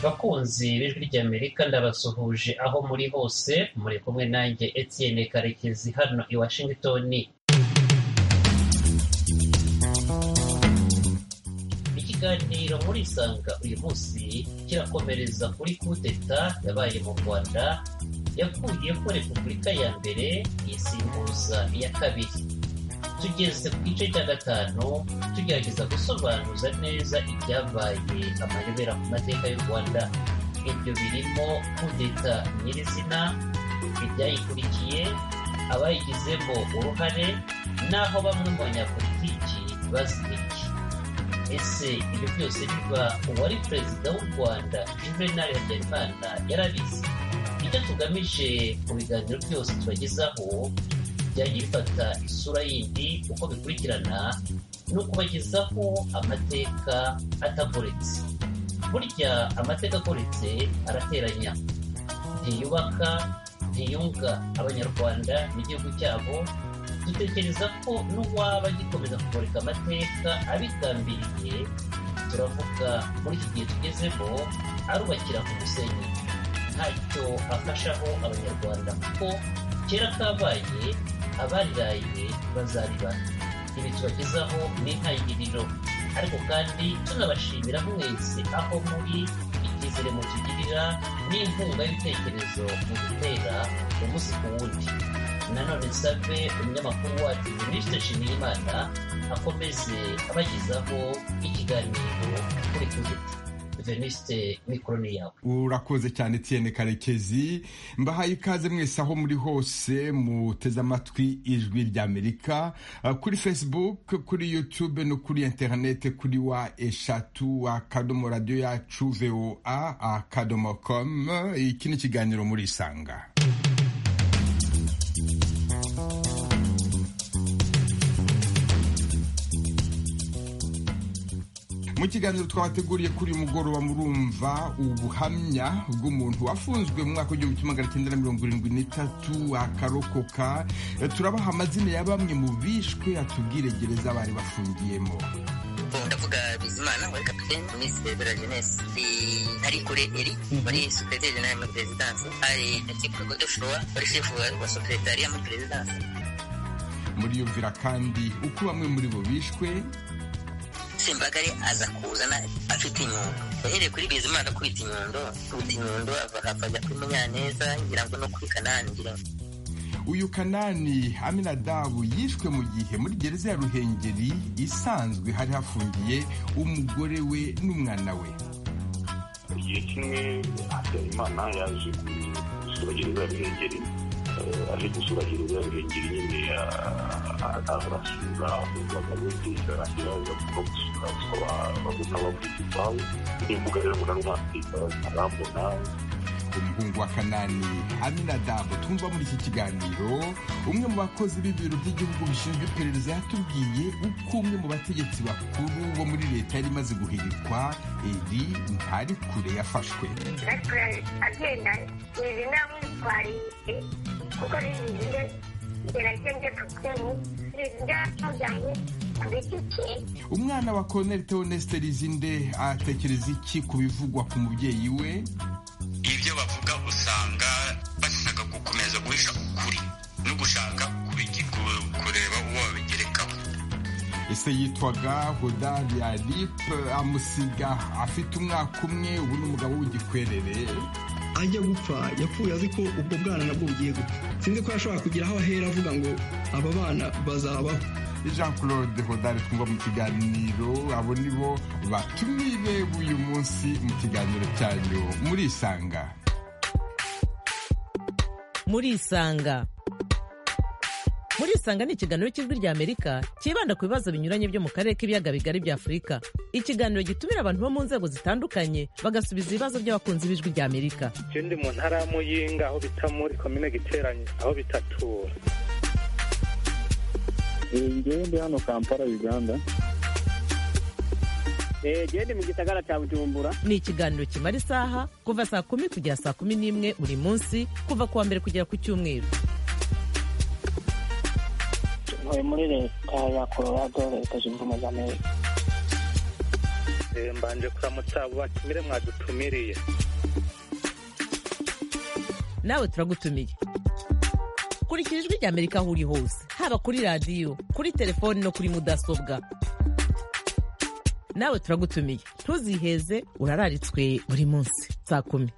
Bakunzi b'Ijwi ry'Amerika ndabasuhuje aho muri hose muri kumwe nanjye Etienne Karekezi hano i Washington ikiganiro murisanga uyu munsi kirakomereza kuri kudeta yabaye mu rwanda yakuye ko repubulika ya mbere isimbuza iya kabiri tugeze ku gice cya gatanu tugerageza gusobanuza neza ibyabaye amayobera ku mateka y'u rwanda ibyo birimo kudeta nyirizina ibyayikurikiye abayigizemo uruhare n'aho bamwe mu banyapolitiki bazirikiye ese ibyo byose biba uwari perezida w'u rwanda juvenal habyarimana yarabizi icyo tugamije mu biganiro byose tubagezaho byajya bifata isura yindi uko bikurikirana ni ukubagezaho amateka atagoretse burya amateka agoretse arateranya ntiyubaka ntiyunga abanyarwanda n'igihugu cyabo dutekereza ko n'uwaba agikomeza kumurika amateka abigambiriye turavuga muri iki gihe tugezemo arubakira ku musenyi ntacyo afashaho abanyarwanda kuko kera kabaye abariraye bazaribana ibi tubagezaho n'intangiriro ariko kandi tunabashimira mwese aho muri icyizere mutugirira n'inkunga y'ibitekerezo mu gutera umunsi ku wundi nanone nsave umunyamakuru wacu minisitiri nshimiyimana akomeze abagezaho ikiganiro kuri twitter venisite mikoroni yawe urakoze cyane tiyene karekezi mbahaye ikaze mwese aho muri hose muteze amatwi ijwi ry'amerika kuri facebook kuri youtube no kuri interinete kuri wa eshatu akadomo radiyo yacu voa akadomo komu iki ni ikiganiro murisanga mu kiganiro twabateguriye kuri uyu mugoroba murumva ubuhamya bw'umuntu wafunzwe mu mwaka w'igihumbi kimwe magana cyenda mirongo irindwi n'itatu akarokoka turabaha amazina ya bamwe mu bishwe atubwire gereza bari bafungiyemo ndavuga bizimana wari kapitene minisi bebera jenesi hari kure eri muri supereteri jenali muri perezidansi hari na kiko godoshowa wari shefu wa superetariya muri perezidansi muriyumvira kandi uko bamwe muri bo bishwe sembagare aza kuzana afite inyundo yahereye kuri bizimana akubita inyundo akubita inyundo ahava ajya kuri munyaneza ngira ngo no kuri kanani ngira ngo uyu kanani aminadabu yishwe mu gihe muri gereza ya ruhengeri isanzwe hari hafungiye umugore we n'umwana we igihe kimwe habyarimana yaje gusura gereza ya ruhengeri aje gusura gereza ya ruhengeri nyine arasubiza abagabo ndetse arashyiraho ko gusura bakaba babona bavuga impawu n'imbuga rero mbona n'umwaka arambona umuhungu wa kanani aminadabu twumva muri iki kiganiro umwe mu bakozi b'ibiro by'igihugu bishinzwe iperereza yatubwiye uko umwe mu bategetsi bakuru bo muri leta yari imaze guhirikwa iri ntari kure yafashwe ariko agenda izi namwitwariye kuko rizinze gerageze kutwemu rizinze yamujyanye ku giti cye umwana wa koloneli teoneste rizinde atekereza iki ku bivugwa ku mubyeyi we ibyo bavuga usanga bashaka gukomeza guhisha ukuri no gushaka kubigi- ku- kureba uwo babigerekaho ese yitwaga hodariya ripe amusiga afite umwaka umwe ubu ni umugabo w'igikwerere ajya gupfa yapfuye azi ko ubwo bwana nabwo bugiye gupfa sinzi ko yashobora kugira aho ahera avuga ngo aba bana bazabaho jean claude hodari twumva mu kiganiro abo ni bo batumire uyu munsi mu kiganiro cyanyu murisanga murisanga murisanga ni ikiganiro cy'ijwi rya amerika cyibanda ku bibazo binyuranye byo mu karere k'ibiyaga bigari bya afurika ikiganiro gitumira abantu bo mu nzego zitandukanye bagasubiza ibibazo by'abakunzi b'ijwi rya amerika ikindi mu ntara ya muyinga aho bita muri komine giteranye aho bitatura ngewe ndi hano kampala uganda genda mu gisagara cya bujumbura ni ikiganiro kimara isaha kuva saa kumi kugera saa kumi n'imwe buri munsi kuva ku wa mbere kugera ku cyumweru muri leta ya colorado leta zunze ubumwe za amerika Eh, mbanje kuramutsa abo batumire mwadutumiriye nawe turagutumiye kurikira ijwi rya amerika aho uri hose haba kuri radiyo kuri telefoni no kuri mudasobwa nawe turagutumiye ntuziheze urararitswe buri munsi saa kumi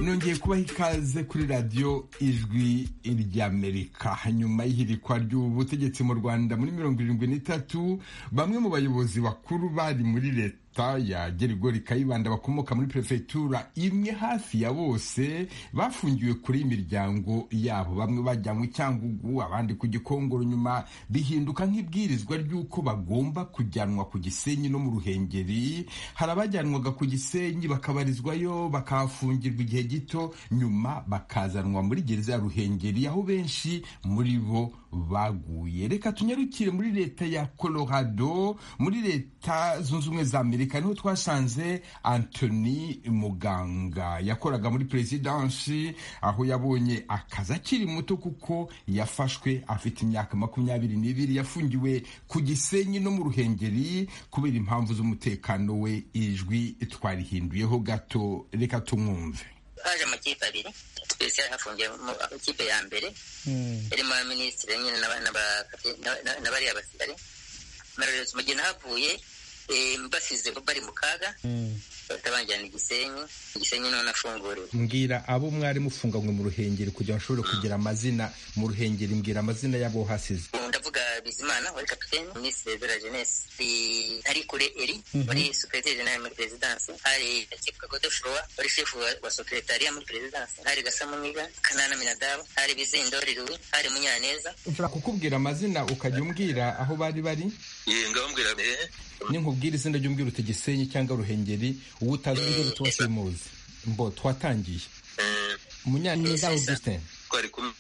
nongeye kubaha ikaze kuri radiyo ijwi ry'amerika nyuma y'ihirikwa ry'ubutegetsi mu rwanda muri mirongo irindwi n'itatu bamwe mu bayobozi bakuru bari muri leta ya gerigori kayibanda bakomoka muri perefegitura imwe hafi ya bose bafungiwe kuri imiryango yabo bamwe bajyanywe cyangugu abandi ku gikongoro nyuma bihinduka nk'ibwirizwa ry'uko bagomba kujyanwa ku gisenyi no mu ruhengeri hari abajyanwaga ku gisenyi bakabarizwayo bakahafungirwa igihe gito nyuma bakazanwa muri gereza ya ruhengeri aho benshi muri bo baguye reka tunyarukire muri leta ya colorado muri leta zunze ubumwe za amerika niho twasanze antony muganga yakoraga muri perezidansi aho yabonye akazi akiri muto kuko yafashwe afite imyaka makumyabiri n'ibiri yafungiwe ku gisenyi no mu ruhengeri kubera impamvu z'umutekano we ijwi twarihinduyeho gato reka tumwumve haje amakipe abiri twese hafungiyemo ikipe ya mbere irimo abaminisitiri nyine n'abariya basirikare mararezi mu gihe nahavuye mbasize bari mu kaga batabanjyana igisenyi igisenyi none afunguriwe mbwira abo mwari mufunganywe mu ruhengeri kugira ngo bashobore kugira amazina mu ruhengeri mbwira amazina y'abo hasize ndavuga bizimana wari kapitene minisitiri de la jeunesse ari kure eri wari secrétaire général muri présidence hari akivuga ko doshurowa wari chef wa secrétariat muri présidence hari gasamuniga kanana minadabu hari bizindori ruwe hari munyaneza nshobora kukubwira amazina ukajya umbwira aho bari bari ye ngabambwira eh ninkubwira izina ry'umbwira uti gisenyi cyangwa ruhengeri uwo utazi umbwira uti wose muzi mbo twatangiye munyaneza augustin twari kumwe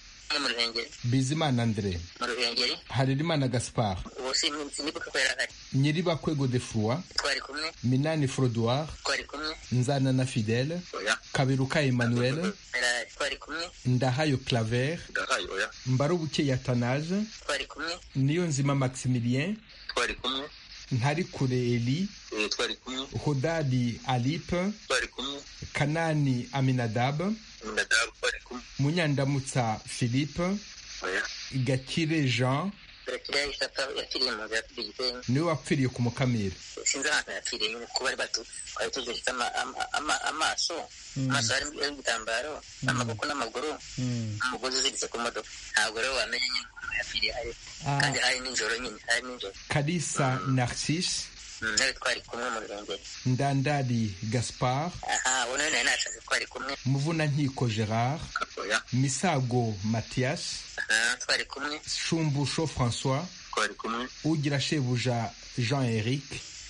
mu ruhengeri bizimana andre mu ruhengeri harerimana gaspard ubu sinibuka ko yari ahari nyiribakwego de frua twari kumwe minani frodoir twari kumwe nzana na fidele oya kaberuka emmanuel Era- twari kumwe ndahayo claver ndahaye oya mbarubukeya tanaje twari kumwe niyo nzima maximilien twari kumwe ntari kure eli eh twari kumwe hodadi alipe twari kumwe kanani aminadab ndadabu twari kumwe munyandamutsa philippe oya gakire jean turakiriya isata yakiriye mu nzu yaturiye igitenyi niwe wapfiriye ku mukamira sinzi ahantu yapfiriye nyine kuko bari batu twari tuziritse ama- ama- ama- amaso amaso harimo ibitambaro amaboko n'amaguru umugozi uziritse ku modoka ntabwo rero wamenya nyine umuntu yapfiriye hari Ah. kandi hari n'ijoro nyine hari n'ijoro kalisa narcisse Mm, nawe twari kumwe mu ruhengeri ndandari gaspard aha ubu nawe nari nashatse twari kumwe muvunankiko gerard oya misago mathias aha twari kumwe shumbusho françois twari kumwe ugira shebuja jean eric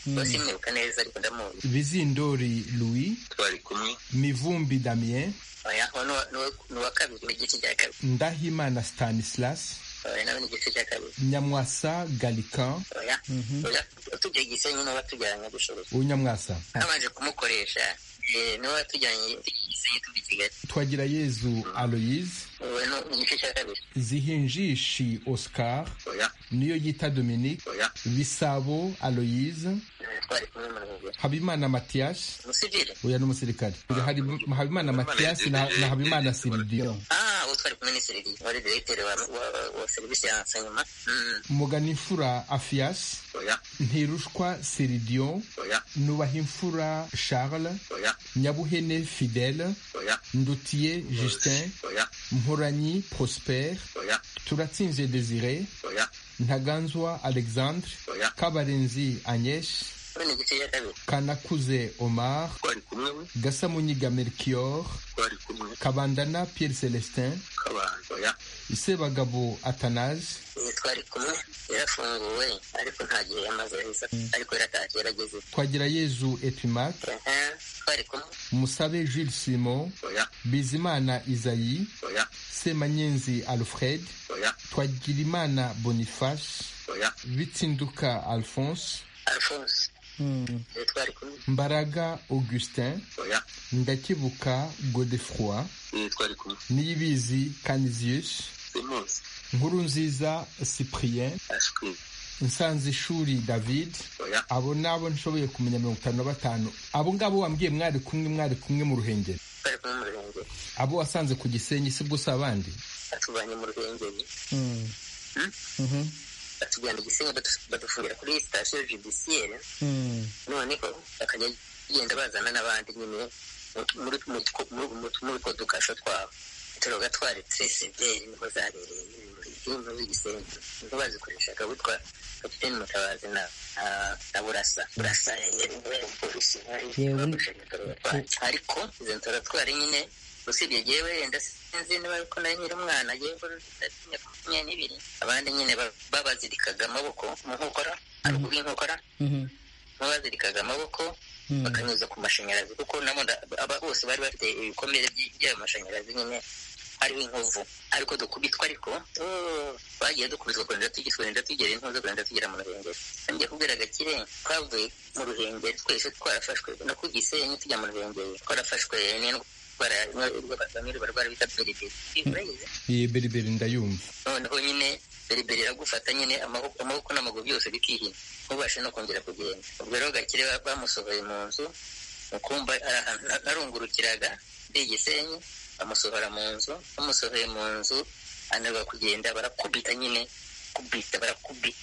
bose mwibuka neza ariko ndamuzi bizindori louis twari kumwe mivumbi damien oya uwo ni uwa- ni uwa- ni uwa kabiri ni igice cya kabiri ndahimana stanislas oya nawe ni igice cya kabiri nyamwasa galican oya oya tujya igisenyi n'uba tujyanye gushoboza unyamwasa nabanje kumukoresha eh, niwe tujyanye igisenyi tuva i kigali twagira yezu aloyise ubu ni ni igice cya kabiri zihinjishi oscar oya niyo yita dominique oya bisabo aloyise Eh, twari kumwe mu ruhengeri habimana mathias umusivile uyu ni umusirikare Uyu hari habimana mathias na, na habimana siridiyo ah uwo twari kumwe ni serivisi wari diregiteri wa, wa, wa serivisi ya nsanyuma mm. muganimfura afias oya ntirushwa siridiyo oya nubahimfura charles oya nyabuhene fidele oya ndutiye justin oya mporanyi prosper oya turatsinze desire oya ntaganzwa alexandre Oya. kabarenzi agnes ubu ni igice cya kabiri kanakuze omar twari kumwe we gasamunyiga melchior twari kumwe kabandana pierre celestin kabana oya sebagabo athanase Eh, twari kumwe yarafunguwe ariko nta gihe yamaze ahisa ariko yaratashye yarageze twagira yezu epimac aha twari kumwe musabe jules simon oya bizimana isayi oya semanyenzi alfred oya twagirimana boniface oya bitsinduka alphonse alphonse Eh, twari kumwe mbaraga augustin oya ndakibuka godefroi eh twari kumwe niyibizi canisius simuzi nkurunziza cyprien ashwi nsanze ishuri david abo nabo nshoboye kumenya mirongo itanu na batanu abo ngabo wambwiye mwari kumwe mwari kumwe mu ruhengeri bari kumwe mu ruhengeri abo wasanze ku gisenyi si bwo si abandi batuvanye mu ruhengeri batujyana igisenyi badu- badufungira kuri sitasiyo judisiyeri noneho bakajya genda bazana n'abandi nyine mu- muri mu- mu- mu- muri two dukasho twabo turoga twari treseveri niho zabereye nyine muri inzu y'igisenyi niho bazikoreshaga witwa kapiteni mutabazi na ah, na burasa burasa yari polisi Yewe. ariko izo ntoratwari nyine usibye yewe wenda sinzi niba ariko nari nkiri umwana yewe makumyabiri n'ibiri abandi nyine ba- babazirikaga amaboko mu nkokora haruguru y'inkokora babazirikaga amaboko bakanyuza ku mashanyarazi kuko nabo nda- aba- bose bari bafite ibikomere by- by'ayo mashanyarazi nyine hariho inkovu ariko dukubitwa ariko oh, bagiye dukubitwa kurenda tugera kurenda tugera intuzo kurenda tugera mu ruhengeri ngiye kubwira agakire twavuye mu ruhengeri twese twarafashwe no ku gisenyi tujya mu ruhengeri twarafashwe n'indwara bamwe barwara bita beriberi urayizi iyi beriberi ndayumva noneho nyine beriberi iragufata nyine amaboko amaboko n'amaguru byose bikihina ntubashe no kongera kugenda ubwo rero gakire ba- bamusohoye mu nzu mu kumba ari ahantu na- narungurukiraga ndi igisenyi bamusohora mu nzu bamusohoye mu nzu anarwa kugenda barakubita nyine kubita barakubita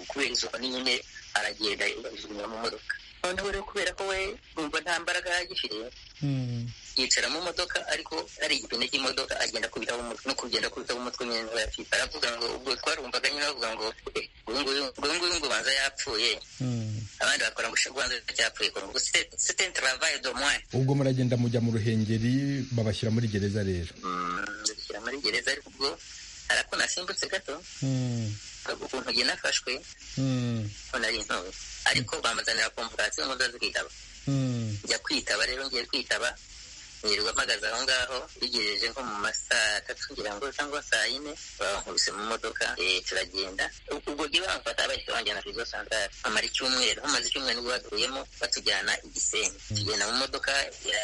kubera izuba ni nyine aragenda bajugunya mu modoka noneho rero kubera ko we numva nta mbaraga agifite yicara mu modoka ariko ari igipine cy'imodoka agenda akubitaho umutwe no kugenda akubitaho umutwe nyine niba yapfuye aravuga ngo ubwo twarumvaga nyine bavuga ngo "Eh, uyu nguyu uyu nguyu ngo ubanza yapfuye abandi bakora ngo ubanza yapfuye ngo "C'est- c'est un travail de moins ubwo muragenda mujya mu ruhengeri babashyira muri gereza rero ndabishyira muri gereza ariko ubwo hari ako nasimbutse gato ukuntu njye nafashwe ko nari intobe ariko bamazanira komvokasiyo ngo nzaze kwitaba njya kwitaba rero ngiye kwitaba nirirwa mpagaze aho ngaho bigejeje nko mu ma saa tatu ngira ngo cyangwa saa yine bankubise mu modoka eh, turagenda ubwo jye bamfata bahita banjyana kuri zo santare amara icyumweru hamaze icyumweru nibwo baduyemo batujyana igisenyi tugenda mu modoka ya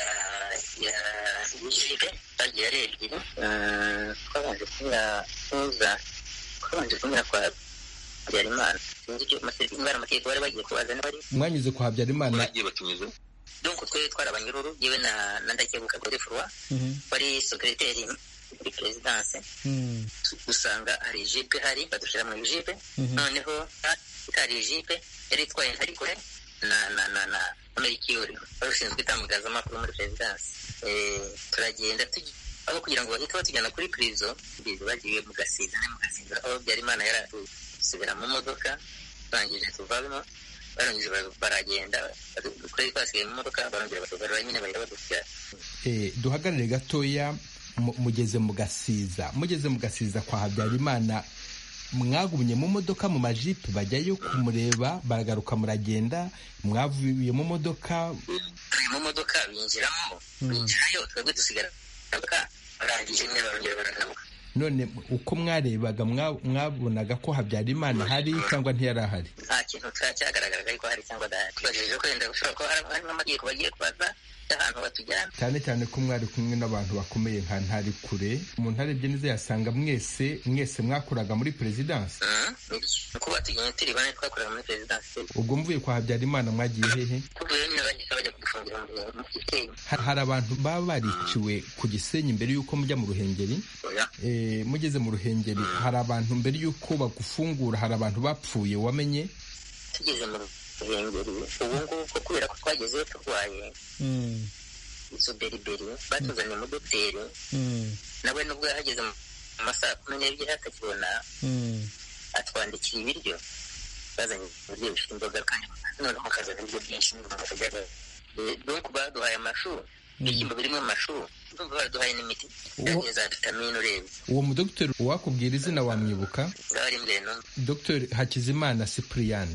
ya y'ijipe twagiye ari ebyiri Ah, twabanje kunyura tuza twabanje kunyura kwa habyarimana sinzi icyo amase- niba ari amategeko bari bagiye kubaza niba ari mwanyuze kwa habyarimana bagiye batumiza donc twari twarabanyururu yewe na na ndakebuka gore furwa wari sekreteri muri perezidanse dusanga hari jipe hari badushyira mu jipe Mhm. noneho ha- itari jipe yari itwaye hari kure na na na na merikiyori wari ushinzwe itangazamakuru muri perezidanse Eh, turagenda tugi- aho kugira ngo bahite batujyana kuri prizo bizi bagiye mu gasiza no mu gasiza aho byarimana yari atusubira mu modoka turangije tuvamo barangije bara- baragenda badu- kuri twasigaye mu modoka barongera batugarura nyine bahita badushyira Eh, duhagarare gatoya mu- mugeze mu gasiza mugeze mu gasiza kwa habyarimana mwagumye mu modoka mu majipe bajyayo kumureba baragaruka muragenda mwavuye mu modoka turi mu modoka binjiramo binjirayo twebwe dusigara mu modoka barangije nyine barongera baragaruka none uko mwarebaga mwa- mwabonaga ko habyarimana hari cyangwa ntiyari ahari nta kintu cya- cyagaragaraga ariko hari cyangwa adahari tubagejeje ko wenda gushobora kuba hari- harimo amategeko bagiye kubaza y'ahantu batujyana cyane cyane ko mwari kumwe n'abantu bakomeye nka ntari kure umuntu arebye neza yasanga mwese mwese mwakoraga muri perezidansi Mhm. Ni kuba tugenda turi bane twakorera muri perezidansi ubwo mvuye kwa habyarimana mwagiye hehe tuvuye nyine bahita bajya kudufungira mu- mu gisenyi Ha- hari abantu baba bariciwe ku gisenyi mbere y'uko mujya mu ruhengeri Eh, mugeze mu ruhengeri hari abantu mbere y'uko bagufungura hari abantu bapfuye wamenye tugeze mu ruhengeri ubu ngubu kubera ko twagezeyo turwaye izo beriberi batuzaniye umudogiteri nawe nubwo yahageze mu masaha kumi n'ebyiri atakibona atwandikiye ibiryo bazanye ibiryo bifite imboga kandi noneho hakazana ibiryo byinshi n'imboga donku baduhaye amashu ibishyimbo birimo amashu ndumva baraduhaye n'imiti yagiye za vitamine urebye uwo mudogiteri uwakubwira izina wamwibuka zaba ari mbere n'umwe dr hakizimana cyprien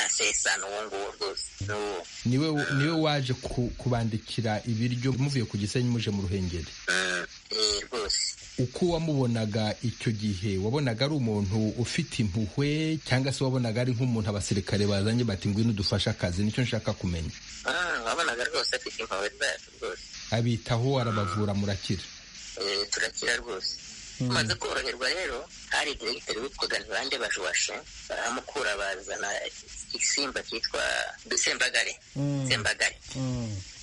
asesana uwo nguwo rwose ni uwo niwe niwe waje ku- kubandikira ibiryo muvuye ku gisenyi muje mu ruhengeri Eh, rwose uko wamubonaga icyo gihe wabonaga ari umuntu ufite impuhwe cyangwa se wabonaga ari nk'umuntu abasirikare bazanye bati ngwino udufashe akazi nicyo nshaka kumenya Ah, wabonaga rwose afite impuhwe zacu rwose abitaho arabavura murakira Eh, turakira rwose tumaze koroherwa rero hari diregiteri witwaga ntibande bajwashe baramukura bazana igisimba cyitwa sembagare Mm. sembagare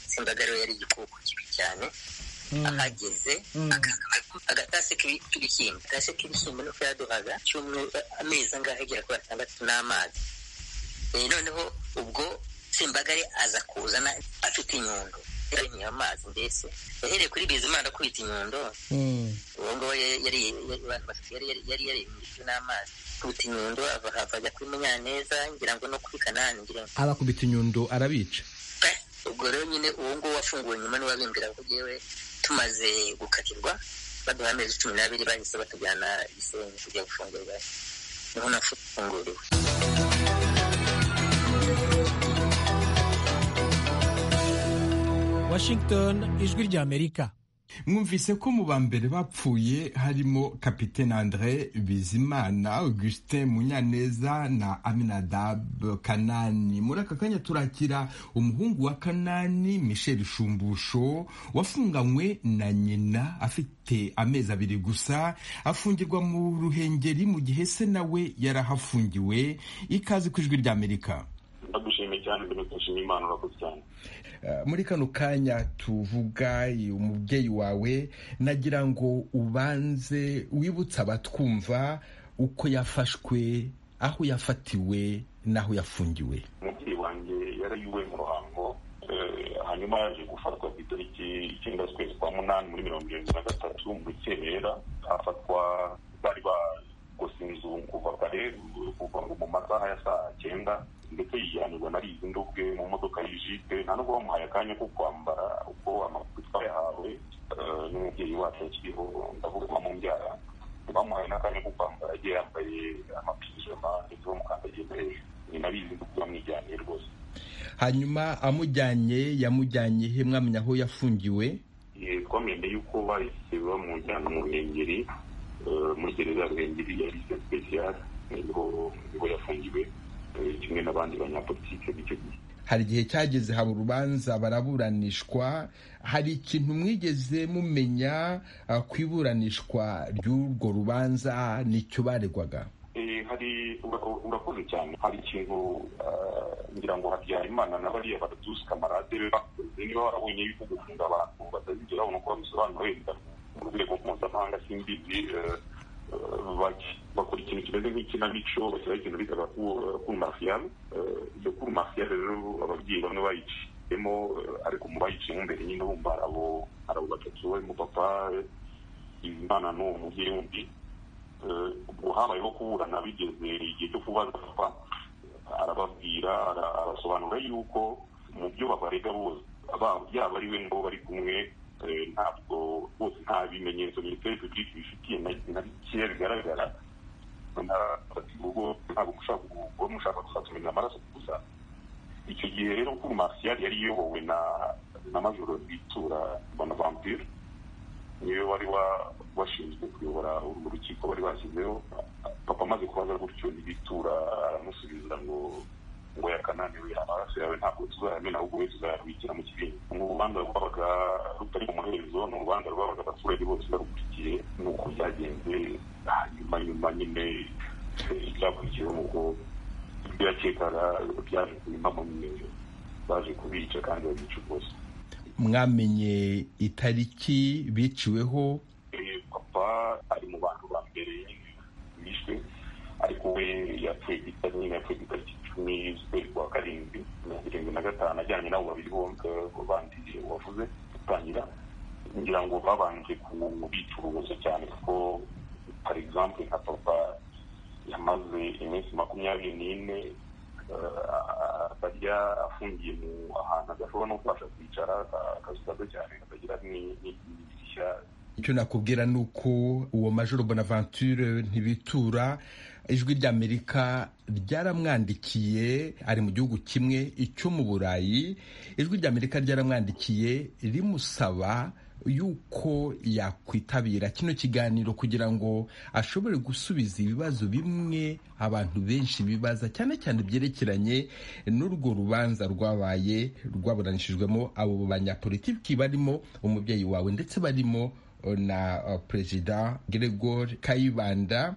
sembagare yari igikoko kibi cyane ahageze agatase k'ibi- k'ibishyimbo agatase k'ibishyimbo nuko yaduhaga cy'umwe amezi angahe agera kuri atandatu n'amazi Eh, noneho ubwo sembagare aza kuzana afite inyundo yarinyoye amazi mbese yahereye kuri bizimana akubita inyundo uwo nguwo yari yari abantu batatu yari yari yari yaririmbijwe n'amazi akubita inyundo ava hava ajya kuri munyaneza ngira ngo no kuri kanani ngira ngo abakubita inyundo arabica ubwo rero nyine uwo nguwo wafunguwe nyuma niwe wabimbwira ko yewe tumaze gukatirwa baduha amezi cumi n'abiri bahise batujyana gisenyi kujya gufungurwa niho nafunguriwe Washington ijwi ry'Amerika mwumvise ko mu ba mbere bapfuye harimo kapitene andre bizimana augustin munyaneza na aminadab kanani muri aka kanya turakira umuhungu wa kanani michel shumbusho wafunganywe na nyina afite amezi abiri gusa afungirwa mu ruhengeri mu gihe se nawe yarahafungiwe ikaze ku ijwi ry'amerika ndagushimiye cyane mbere gushima imana urakoze cyane Uh, muri kano kanya tuvuga i- umubyeyi wawe nagira ngo ubanze wibutse abatwumva uko yafashwe aho yafatiwe n'aho yafungiwe umubyeyi wanjye yarayuwe mu ruhango eh, hanyuma yaje gufatwa ku itariki icyenda z'ukwezi kwa munani muri mirongo irindwi na gatatu mu rukerera afatwa bari bagose inzu kuva kare kuva mu masaha ya saa cyenda ndetse yihanirwa na rizinda ubwe mu modoka y'ijipe nta nubwo bamuhaye akanya ko kwambara uko amakuru twayahawe eh, n'umubyeyi wacu akiriho ndavuga mu mbyara bamuhaye n'akanya ko kwambara agiye yambaye amapijama ndetse bamukandagiye hejuru ni nabizi kuba mwijyaniye rwose hanyuma amujyanye yamujyanye he mwamenya aho yafungiwe Eh, twamenye yuko bahise bamujyana mu ruhengeri eh, muri gereza ya ruhengeri ya lise spesiyale niho niho yafungiwe eh, kimwe n'abandi banyapolitike b'icyo gihe hari igihe cyageze haba urubanza baraburanishwa hari ikintu mwigeze mumenya uh, ku iburanishwa ry'urwo rubanza nicyo baregwaga Eh, hari ura- ura- urakoze cyane hari ikintu eh, ngira ngo habyarimana na bariya baradusi kamarade be bakoze niba barabonye yuko gufunga abantu batazigera babona uko babisobanura wenda mu rwego mpuzamahanga simbizi eh, eh, bak- bakora ikintu kimeze nk'ikinamico bashyiraho ikintu bitaga kuru mafiyale iyo kuru mafiyale rero ababyeyi bamwe bayiciyemo eh, ariko mu bayiciyemo imbere nyine bumva hari abo hari abo batatu barimo papa imana n'uwo mubyeyi wundi Eh, ubwo habayeho kuburana bigeze igihe cyo kubaza papa arababwira ara- arasobanura yuko mu byo babarega bose aba- yaba ari we nabo bari kumwe eh, ntabwo bose nta bimenyetso minisiteri publique bifitiye na- na bikeya bigaragara Na- bati ubwo ntabwo mushaka gu- kuba mushaka gusa kumenya amaraso gusa icyo gihe rero kuri martial yari iyobowe na na majoro bitura bonaventure niwe wari wa- washinzwe kuyobora urwo rukiko bari bashyizeho papa amaze kubaza gutyo n'ibitura aramusubiza ngo ngo yakananiwe amaraso yawe ntabwo tuzayamena ahubwo we tuzayabikira mu kibindi ni urubanza rwabaga rutari mu muhezo ni urubanza rwabaga abaturage bose barukurikiye ni uko byagenze hanyuma nyuma nyine eh, ibyakurikiyeho ni uko ibyo yakekaga byaje kubimamo nyine baje kubica kandi babica rwose mwamenye itariki biciweho Eh, papa ari mu bantu ba mbere bishwe ariko we yapfuye ku itariki nyine yapfuye ku itariki icumi z'ukwezi kwa karindwi mirongo irindwi na gatanu ajyanye nabo babiri bombi bandi wavuze gutangira ngira ngo babanje kubicuruza cyane kuko par exemple nka papa yamaze iminsi makumyabiri n'ine eh, atajya afungiye mu ahantu adashobora no kubasha kwicara akazu gato cyane katagira ni- ni- n'idirishya icyo nakubwira ni uko uwo majoro bonaventure ntibitura ijwi ry'amerika ryaramwandikiye ari mu gihugu kimwe icyo mu burayi ijwi ry'amerika ryaramwandikiye rimusaba yuko yakwitabira kino kiganiro kugira ngo ashobore gusubiza ibibazo bimwe abantu benshi bibaza cyane cyane byerekeranye n'urwo rubanza rwabaye rwaburanishijwemo abo banyapolitiki barimo umubyeyi wawe ndetse barimo na uh, perezida gregor kayibanda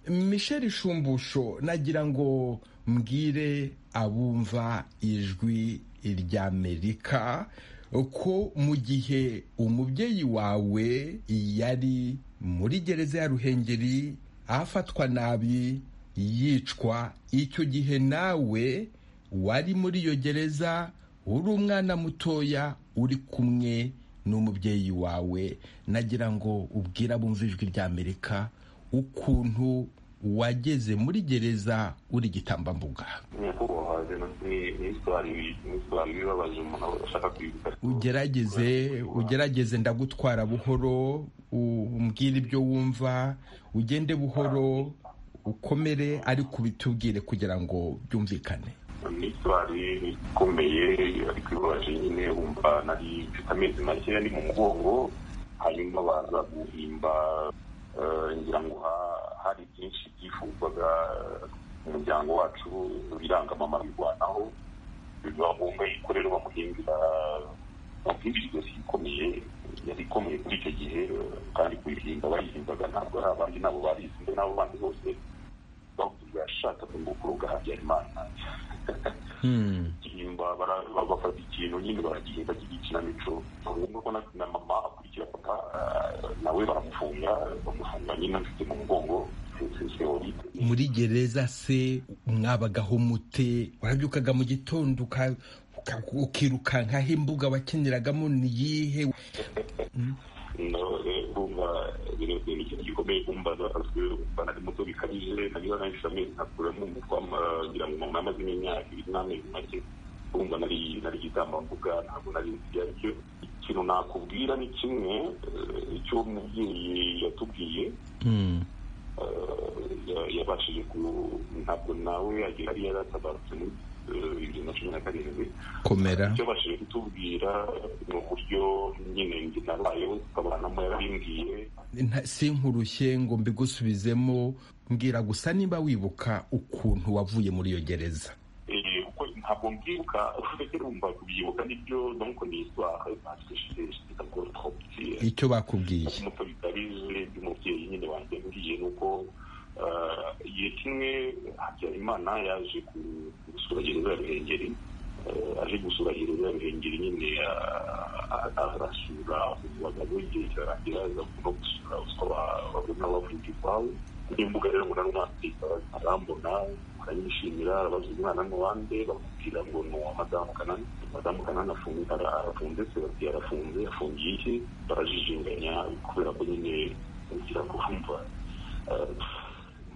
michel shumbusho nagira ngo mbwire abumva ijwi ry'amerika ko mu gihe umubyeyi wawe yari muri gereza ya ruhengeri afatwa nabi yicwa icyo gihe nawe wari muri iyo gereza uri umwana mutoya uri kumwe n'umubyeyi wawe nagira ngo ubwire abumva ijwi ry'amerika ukuntu wageze muri gereza uri igitambambuga ugerageze ugerageze ndagutwara buhoro umbwire ibyo wumva ugende buhoro ukomere ariko ubitubwire kugira ngo byumvikane ni isitwari ikomeye ariko ibabaje nyine wumva nari mfite amezi make ari mu mugongo hanyuma baza guhimba ngira ngo hari byinshi byifuzwaga umuryango wacu biranga mama birwanaho biba ngombwa yuko rero bamuhimbira bamuhimbira ijosi ikomeye yari ikomeye kuri icyo gihe kandi kuyihimba bayihimbaga ntabwo ari abandi nabo barizi nabo bandi bose bavuga yashakaga ngo kuroga habyarimana bafata ikintu nyine baragihimba cy'igikinamico ni ngombwa ko na mama akurikira papa nawe baramufunga bamufunga nyine afite mu mugongo muri gereza se mwabagaho mute warabyukaga mu gitondo ukirukankaho imbuga wakiniragamo ni iyihe kumva ni ikintu gikomeye kumva nari muto bikabije nariba nahise amezi nkakuramo umutwe ngira ngo umuntu amaze n'imyaka ibiri n'amezi make kumva nari nari igitambambuga ntabwo nari nzi ibyo aricyo ikintu nakubwira ni kimwe icyo umubyeyi yatubwiye yabashije ku ntabwo nawe yari yaratabarutse muri bibiri na cumi na karindwi komera icyo abashije kutubwira ni uburyo nyine njye nabayeho tukabanamo yarabimbwiye sinkurushye ngo mbigusubizemo mbwira gusa niba wibuka ukuntu wavuye muri iyo gereza kuko ntabwo mbyibuka ufite urumva kubyibuka nibyo donc ni histoire parce que j'étais encore trop petit icyo bakubwiye umuto bikabije by'umubyeyi nyine wanjye mbwiye nuko igihe kimwe habyarimana yaje gusura gereza ya ruhengeri aje gusura gereza ya ruhengeri nyine arasura abagabo igihe cyarangira aza no gusura usaba babona bavuga iwawe n'imbuga rero umuntu arimo arambona aranyishimira abaza umwana n'uwande bamubwira ngo ni uwa madamu kanani madamu kanani arafunze se bati arafunze afungiye iki barajijinganya kubera ko nyine ugira ngo wumva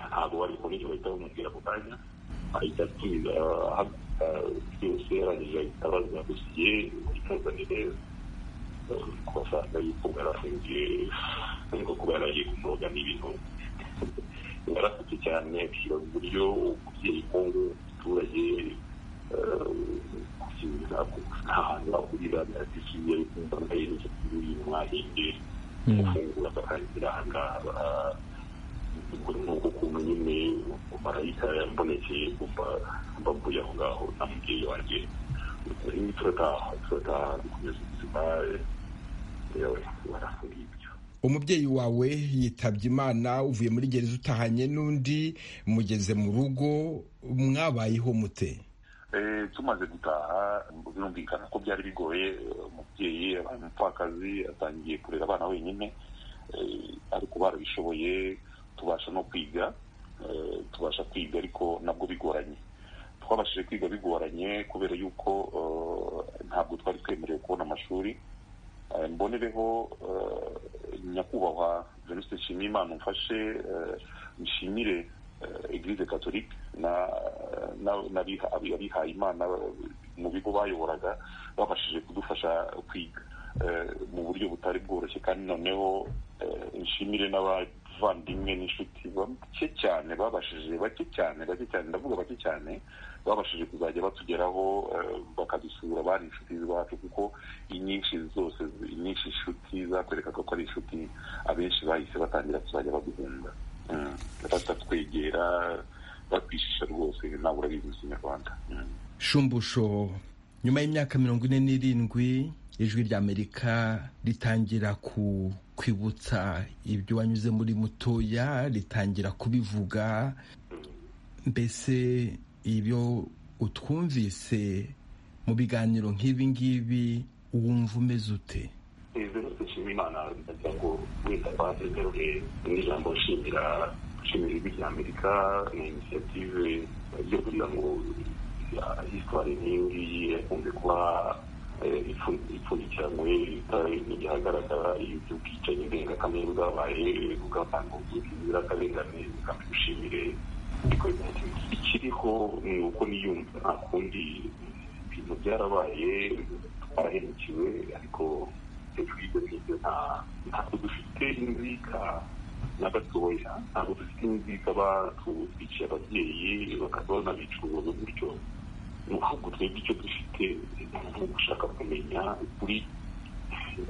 ntabwo wari kubona icyo bahita bamubwira ako kanya ahita atumiza byose arangije ahita abaza gusiye imuzanire kubasanga yuko barafungiye ariko kuba yaragiye kumuroga n'ibintu yarafite cyane ashyira uburyo umubyeyi kongo umuturage ahantu ahurira biradisiye kumva nayo n'inshuti y'uyu mwahinge gufungura bakarangira aha ngaha nuko ukuntu nyine marayika yambonekeye kumva mbavuye aho ngaho na mubyeyi wanjye turataha turataha dukomeza ubuzima barafungiye umubyeyi wawe yitabye imana uvuye muri gereza utahanye n'undi mugeze mu rugo mwabayeho mute tumaze gutaha birumvikana ko byari bigoye umubyeyi abaye umupfakazi atangiye kurera abana wenyine ariko barabishoboye tubasha no kwiga tubasha kwiga ariko nabwo bigoranye twabashije kwiga bigoranye kubera yuko ntabwo twari twemerewe kubona amashuri mbonereho nyakubahwa venuste nshimiyimana umfashe nshimire eglise katolike n'abihaye imana mu bigo bayoboraga babashije kudufasha kwiga mu buryo butari bworoshye kandi noneho nshimire n'abavandimwe n'inshuti bake cyane babashije bake cyane bake cyane ndavuga bake cyane babashije kuzajya batugeraho bakadusura bari inshuti zacu kuko inyinshi zose inyinshi inshuti zatwerekaga ko ari inshuti abenshi bahise batangira kuzajya baduhunga batatwegera batwishisha rwose ntabwo urabizi mu kinyarwanda shumbusho nyuma y'imyaka mirongo ine n'irindwi ijwi ry'amerika ritangira ku kwibutsa ibyo wanyuze muri mutoya ritangira kubivuga mbese ibyo utwumvise mu biganiro nk'ibi ngibi wumva umeze ute dushima imana ndagira ngo wenda twazagaruke n'ijambo nshimira nshimira ijwi ry'amerika na inisiyative yo kugira ngo hisitwari nk'iyi ngiyi yakunze kuba ipfundikiranywe ihagaragara iby'ubwicanyi ndengakamere bwabaye bw'abantu bw'inzirakarengane kandi dushimire ikiriho ni uko niyumva nta kundi ibintu byarabaye twarahemukiwe ariko hejuru y'ibyo ngibyo ntabwo dufite inzika na gatoya ntabwo dufite inzika batwiciye ababyeyi bakaba banabicuruza gutyo ahubwo twebwe icyo dufite ni ugushaka kumenya ukuri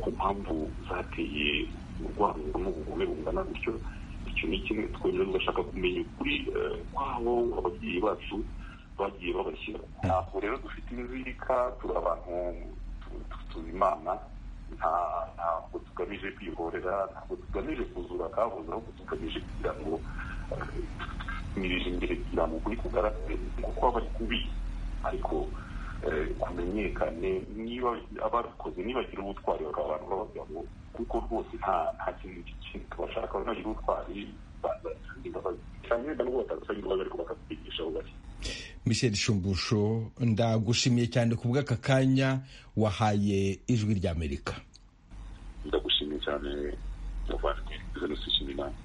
ku mpamvu zateye urwango n'ubugome bungana gutyo icyo ni kimwe twemera tugashaka kumenya ukuri kwabo ababyeyi bacu bagiye babashyira ntabwo rero dufite inzika turi abantu tuzi imana ntabwo tugamije kwihorera ntabwo tugamije kuzura akabuze ahubwo tugamije kugira ngo tumirije imbere kugira ngo ukuri kugaragare kuko aba ari kubi ariko kumenyekane niba abakoze nibagira ubutwari bakaba abantu babagira ngo kuko rwose nta nta kintu kintu bashaka bagira ubutwari cyane wenda n'ubu batasabye imbabazi ariko bakatwigisha aho bari michel shumbusho ndagushimiye cyane ku bw'aka kanya wahaye ijwi ry'amerika ndagushimiye cyane muvandimwe jenoside inama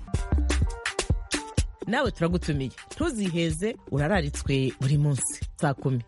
nawe turagutumiye ntuziheze urararitswe buri munsi saa kumi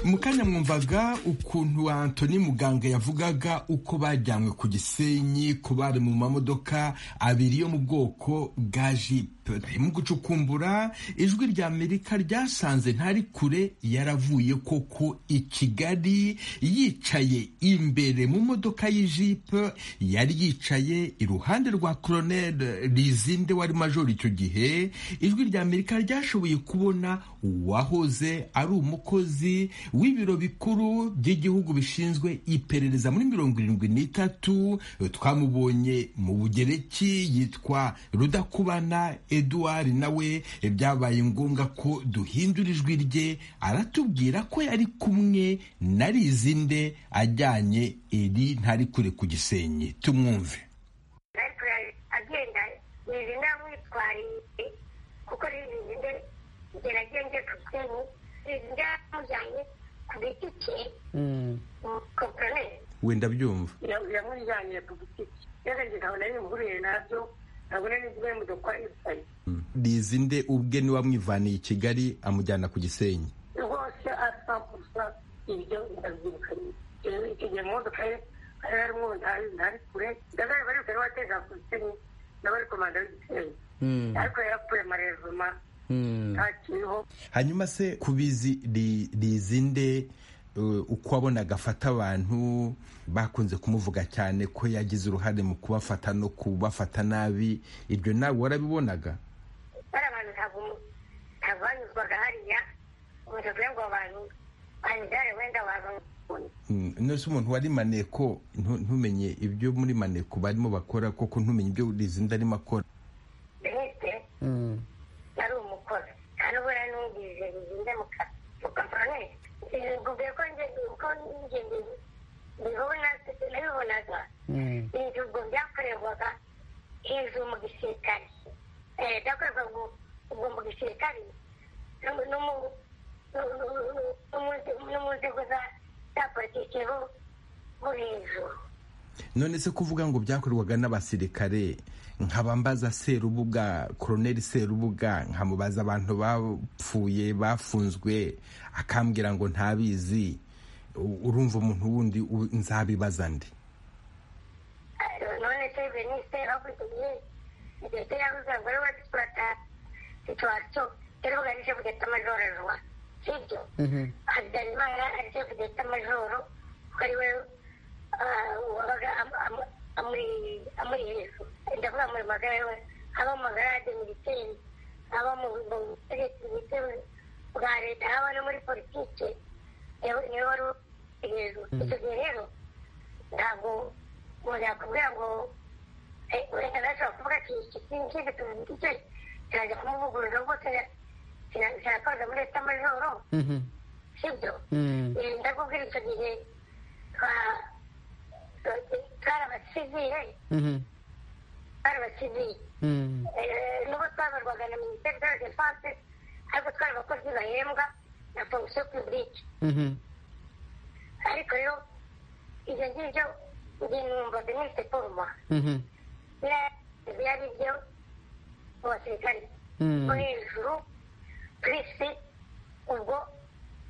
mu kanya mwumvaga ukuntu antoni muganga yavugaga uko bajyanywe ku gisenyi ku bari mu mamodoka abiri yo mu bwoko bwa jipe mu gucukumbura ijwi rya amerika ryasanze ntari kure yaravuye koko i kigali yicaye imbere mu modoka y'ijipe yari yicaye iruhande rwa koroneri rizinde wari majoro icyo gihe ijwi rya amerika ryashoboye kubona uwahoze ari umukozi w'ibiro bikuru by'igihugu bishinzwe iperereza muri mirongo irindwi n'itatu twamubonye mu bugereki yitwa rudakubana eduard nawe byabaye ngombwa ko duhindura ijwi rye aratubwira ko yari kumwe na rizinde ajyanye iri ntari kure ku gisenyi tumwumve agenda rizinde amwitwariye kuko rizinde geragenge tutinye byamujyanye ku giti cye kopere wenda byumva yamujyanye ku giti cye yarenze nkabona yihuriye nabyo nkabona n'ibyo y'imodoka yicaye rizi nde ubwe ni wamwivaniye i kigali amujyana ku gisenyi rwose asa gusa ibyo ndabyirukanye igihe mu modoka ye hari harimo ntari kure ndazari bari kure wateza ku gisenyi n'abari komanda w'igisenyi ariko yarapfuye amarezuma hanyuma se kubizi rizinde uko wabonaga afata abantu bakunze kumuvuga cyane ko yagize uruhare mu kubafata no kubafata nabi ibyo nawe warabibonaga bari abantu ntabwo banyuzwaga hariya umuntu kugira ngo abantu banigare wenda nose umuntu wari maneko ntumenye ibyo muri maneko barimo bakora koko ntumenye ibyo rizinde arimo akora nabibonaga inzu ubwo byakorerwaga hejuru mu gisirikare byakorerwaga ubwo mu gisirikare no mu nzego za politiki bo hejuru none se kuvuga ngo byakorerwaga n'abasirikare nkabambaza serubuga koroneri serubuga nkamubaza abantu bapfuye bafunzwe akambwira ngo ntabizi urumva umuntu wundi nzabibaza ndi none se venise havugiye ndetse yavuze ngo rero wadutwata situaciyo rero ugarije kugeta amajoro ruwa sibyo habyarimana arije kugeta amajoro kuko ari we wabaga amuri hejuru ndavuga muri magara we aba mu magarade militeri aba mu butegetsi bwa leta aba no muri politiki niwe wari hejuru icyo gihe rero ntabwo umuntu yakubwira ngo ureka ntashobora kuvuga ati iki ngiki tuzi icyo kirajya kumuvugurura rwose kirakoze muri etamajoro sibyo ndakubwira icyo gihe twarabasivire twarabasivire n'ubu twabarwaga na minisiteri de la defanse ariko twari abakozi bahembwa na fonction publique ariko rero ibyo ngibyo ibintu numva binese foruma biriya ari byo mu basirikare bo hejuru purisi ubwo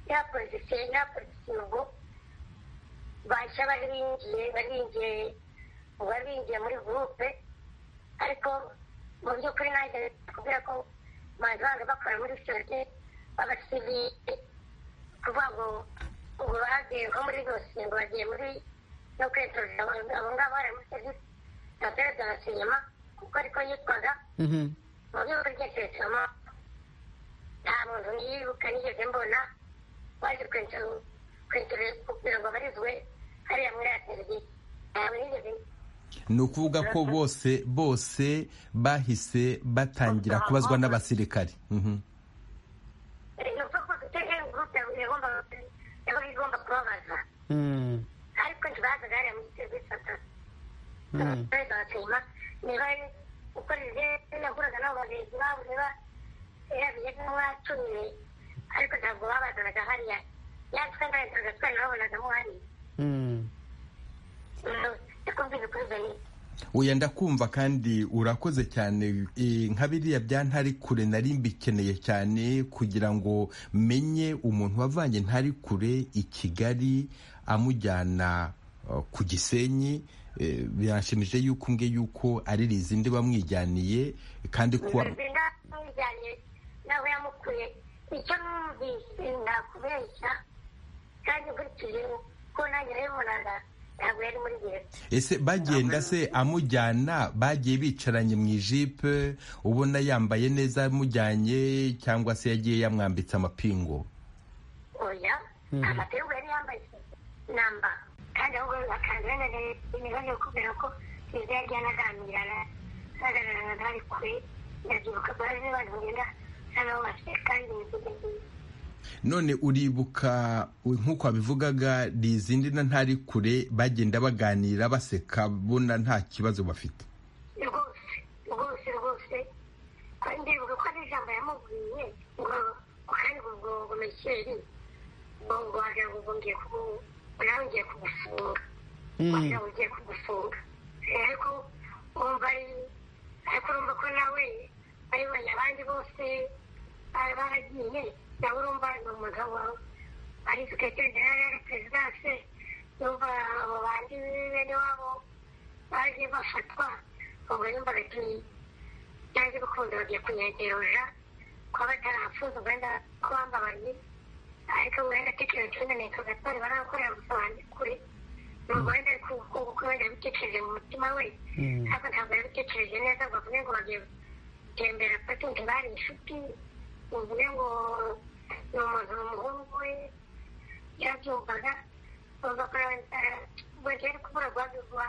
ya polisi ya polisi ubwo bashya bari binjiye bari binjiye ubu bari binjiye muri gurupe ariko mu by'ukuri nanjye kubwira ko banza banza bakora muri sosiyete abasivile kuvuga ngo ubu bagiye nko muri rwose ngo bagiye muri no kwitorera abo ngabo bari muri serivisi za perezida na sinema kuko ariko yitwaga mu rwego rw'icyesoma nta muntu nibuka nigeze mbona waje kwitorera kugira ngo abarizwe hariya muri ya serivisi ntabwo nigeze ni ukuvuga ko bose bose bahise batangira kubazwa n'abasirikari ni ukuvuga ko duteze gurupe yaba igomba kubabaza ariko ntibazaga hariya muri serivisi perezida wa sima niba ukoresheje nahuraga nabo bagenzi babo niba yabiye nk'uwacumiye ariko ntabwo babazanaga hariya yatwe ntarenzaga twari babonagamo hariya ndakubwira ukuri benshi uya ndakumva kandi urakoze cyane nka biriya bya ntari kure nari mbikeneye cyane kugira ngo menye umuntu wavanye ntari kure i kigali amujyana ku gisenyi birashimije yuko umbwe yuko ari rizindi bamwijyaniye kandi kuba bamwijyaniye nawe yamukuye icyo numvise nakubeshya kandi nkurikije ko nanjye nabibonaga ntabwo yari muri gereza ese bagenda se amujyana bagiye bicaranye mu ijipe ubona yambaye neza amujyanye cyangwa se yagiye yamwambitse amapingu oya amapingu yari yambaye namba kandi ahubwo akazana imibazo yo kubera ko gereza yagiye anaganirana anaganirana ntari kure ndabyibuka baje bari kugenda n'abo bafite kandi imivugo nziza none uribuka nk'uko wabivugaga ni izindi na ntari kure bagenda baganira baseka bona nta kibazo bafite rwose rwose rwose kandi ko ari ijambo yamubwiye ngo kandi ubwo ngo mekeri ngo wagira ngo ngiye nawe ugiye kugufunga wagira ngo ugiye kugufunga ariko wumva ariko urumva ko nawe bayibonye abandi bose baragiye nawe urumva ni umugabo ari sekreteri jenerali ari perezidanse yumva abo bandi bene wabo bagiye bafatwa ubwo yumva ati byanze bikunze bagiye kunyegeroja kuba batarahafuza wenda ko bambabaye ariko wenda tekereza wenda ni kagatari barakorera gusobanura kuri nubwo wenda ari kuko wenda yabitekereje mu mutima we ariko ntabwo yabitekereje neza ngo bavuge ngo bagiye gutembera patunti bari inshuti uvuge ngo ni umuntu umuhungu we yarabyumvaga wumva ko bagera kubura rwagurwa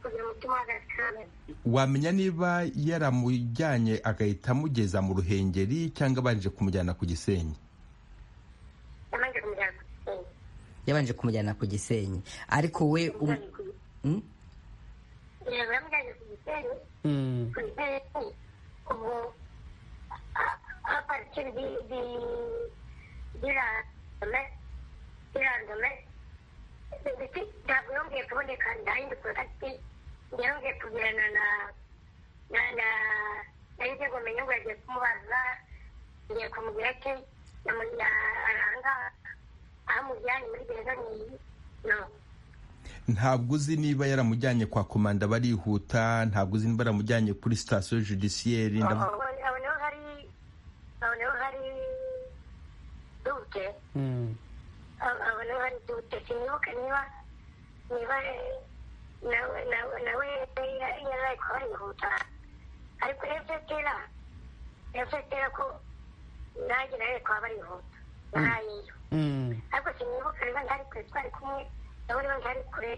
kugira umutima w'agasikame wamenya niba yaramujyanye agahita amugeza mu ruhengeri cyangwa abanje kumujyana ku gisenyi yabanje kumujyana ku gisenyi yabanje kumujyana ku gisenyi ariko we yego yamujyanye ku gisenyi ku gisenyi ubwo a partir di, di, di randome di randome ndetse ntabwo yongeye kuboneka ndahindi kontakiti yongeye kugirana na na na narinze ngo menye ngo yagiye kumubaza ngiye kumubwira ati aranga ahamujyanye muri gereza niyi no ntabwo uzi niba yaramujyanye kwa komanda barihuta ntabwo uzi niba yaramujyanye kuri sitasiyo judisiyeri aboneho hari aboneho hari dute aboneho hari dute sinibuka niba niba nawe yaraye kuba barihuta ariko efetera efetera ko nanjye nawe kuba barihuta nahayeyo ariko sinibuka niba ntari kure twari kumwe nawe niba ntari kure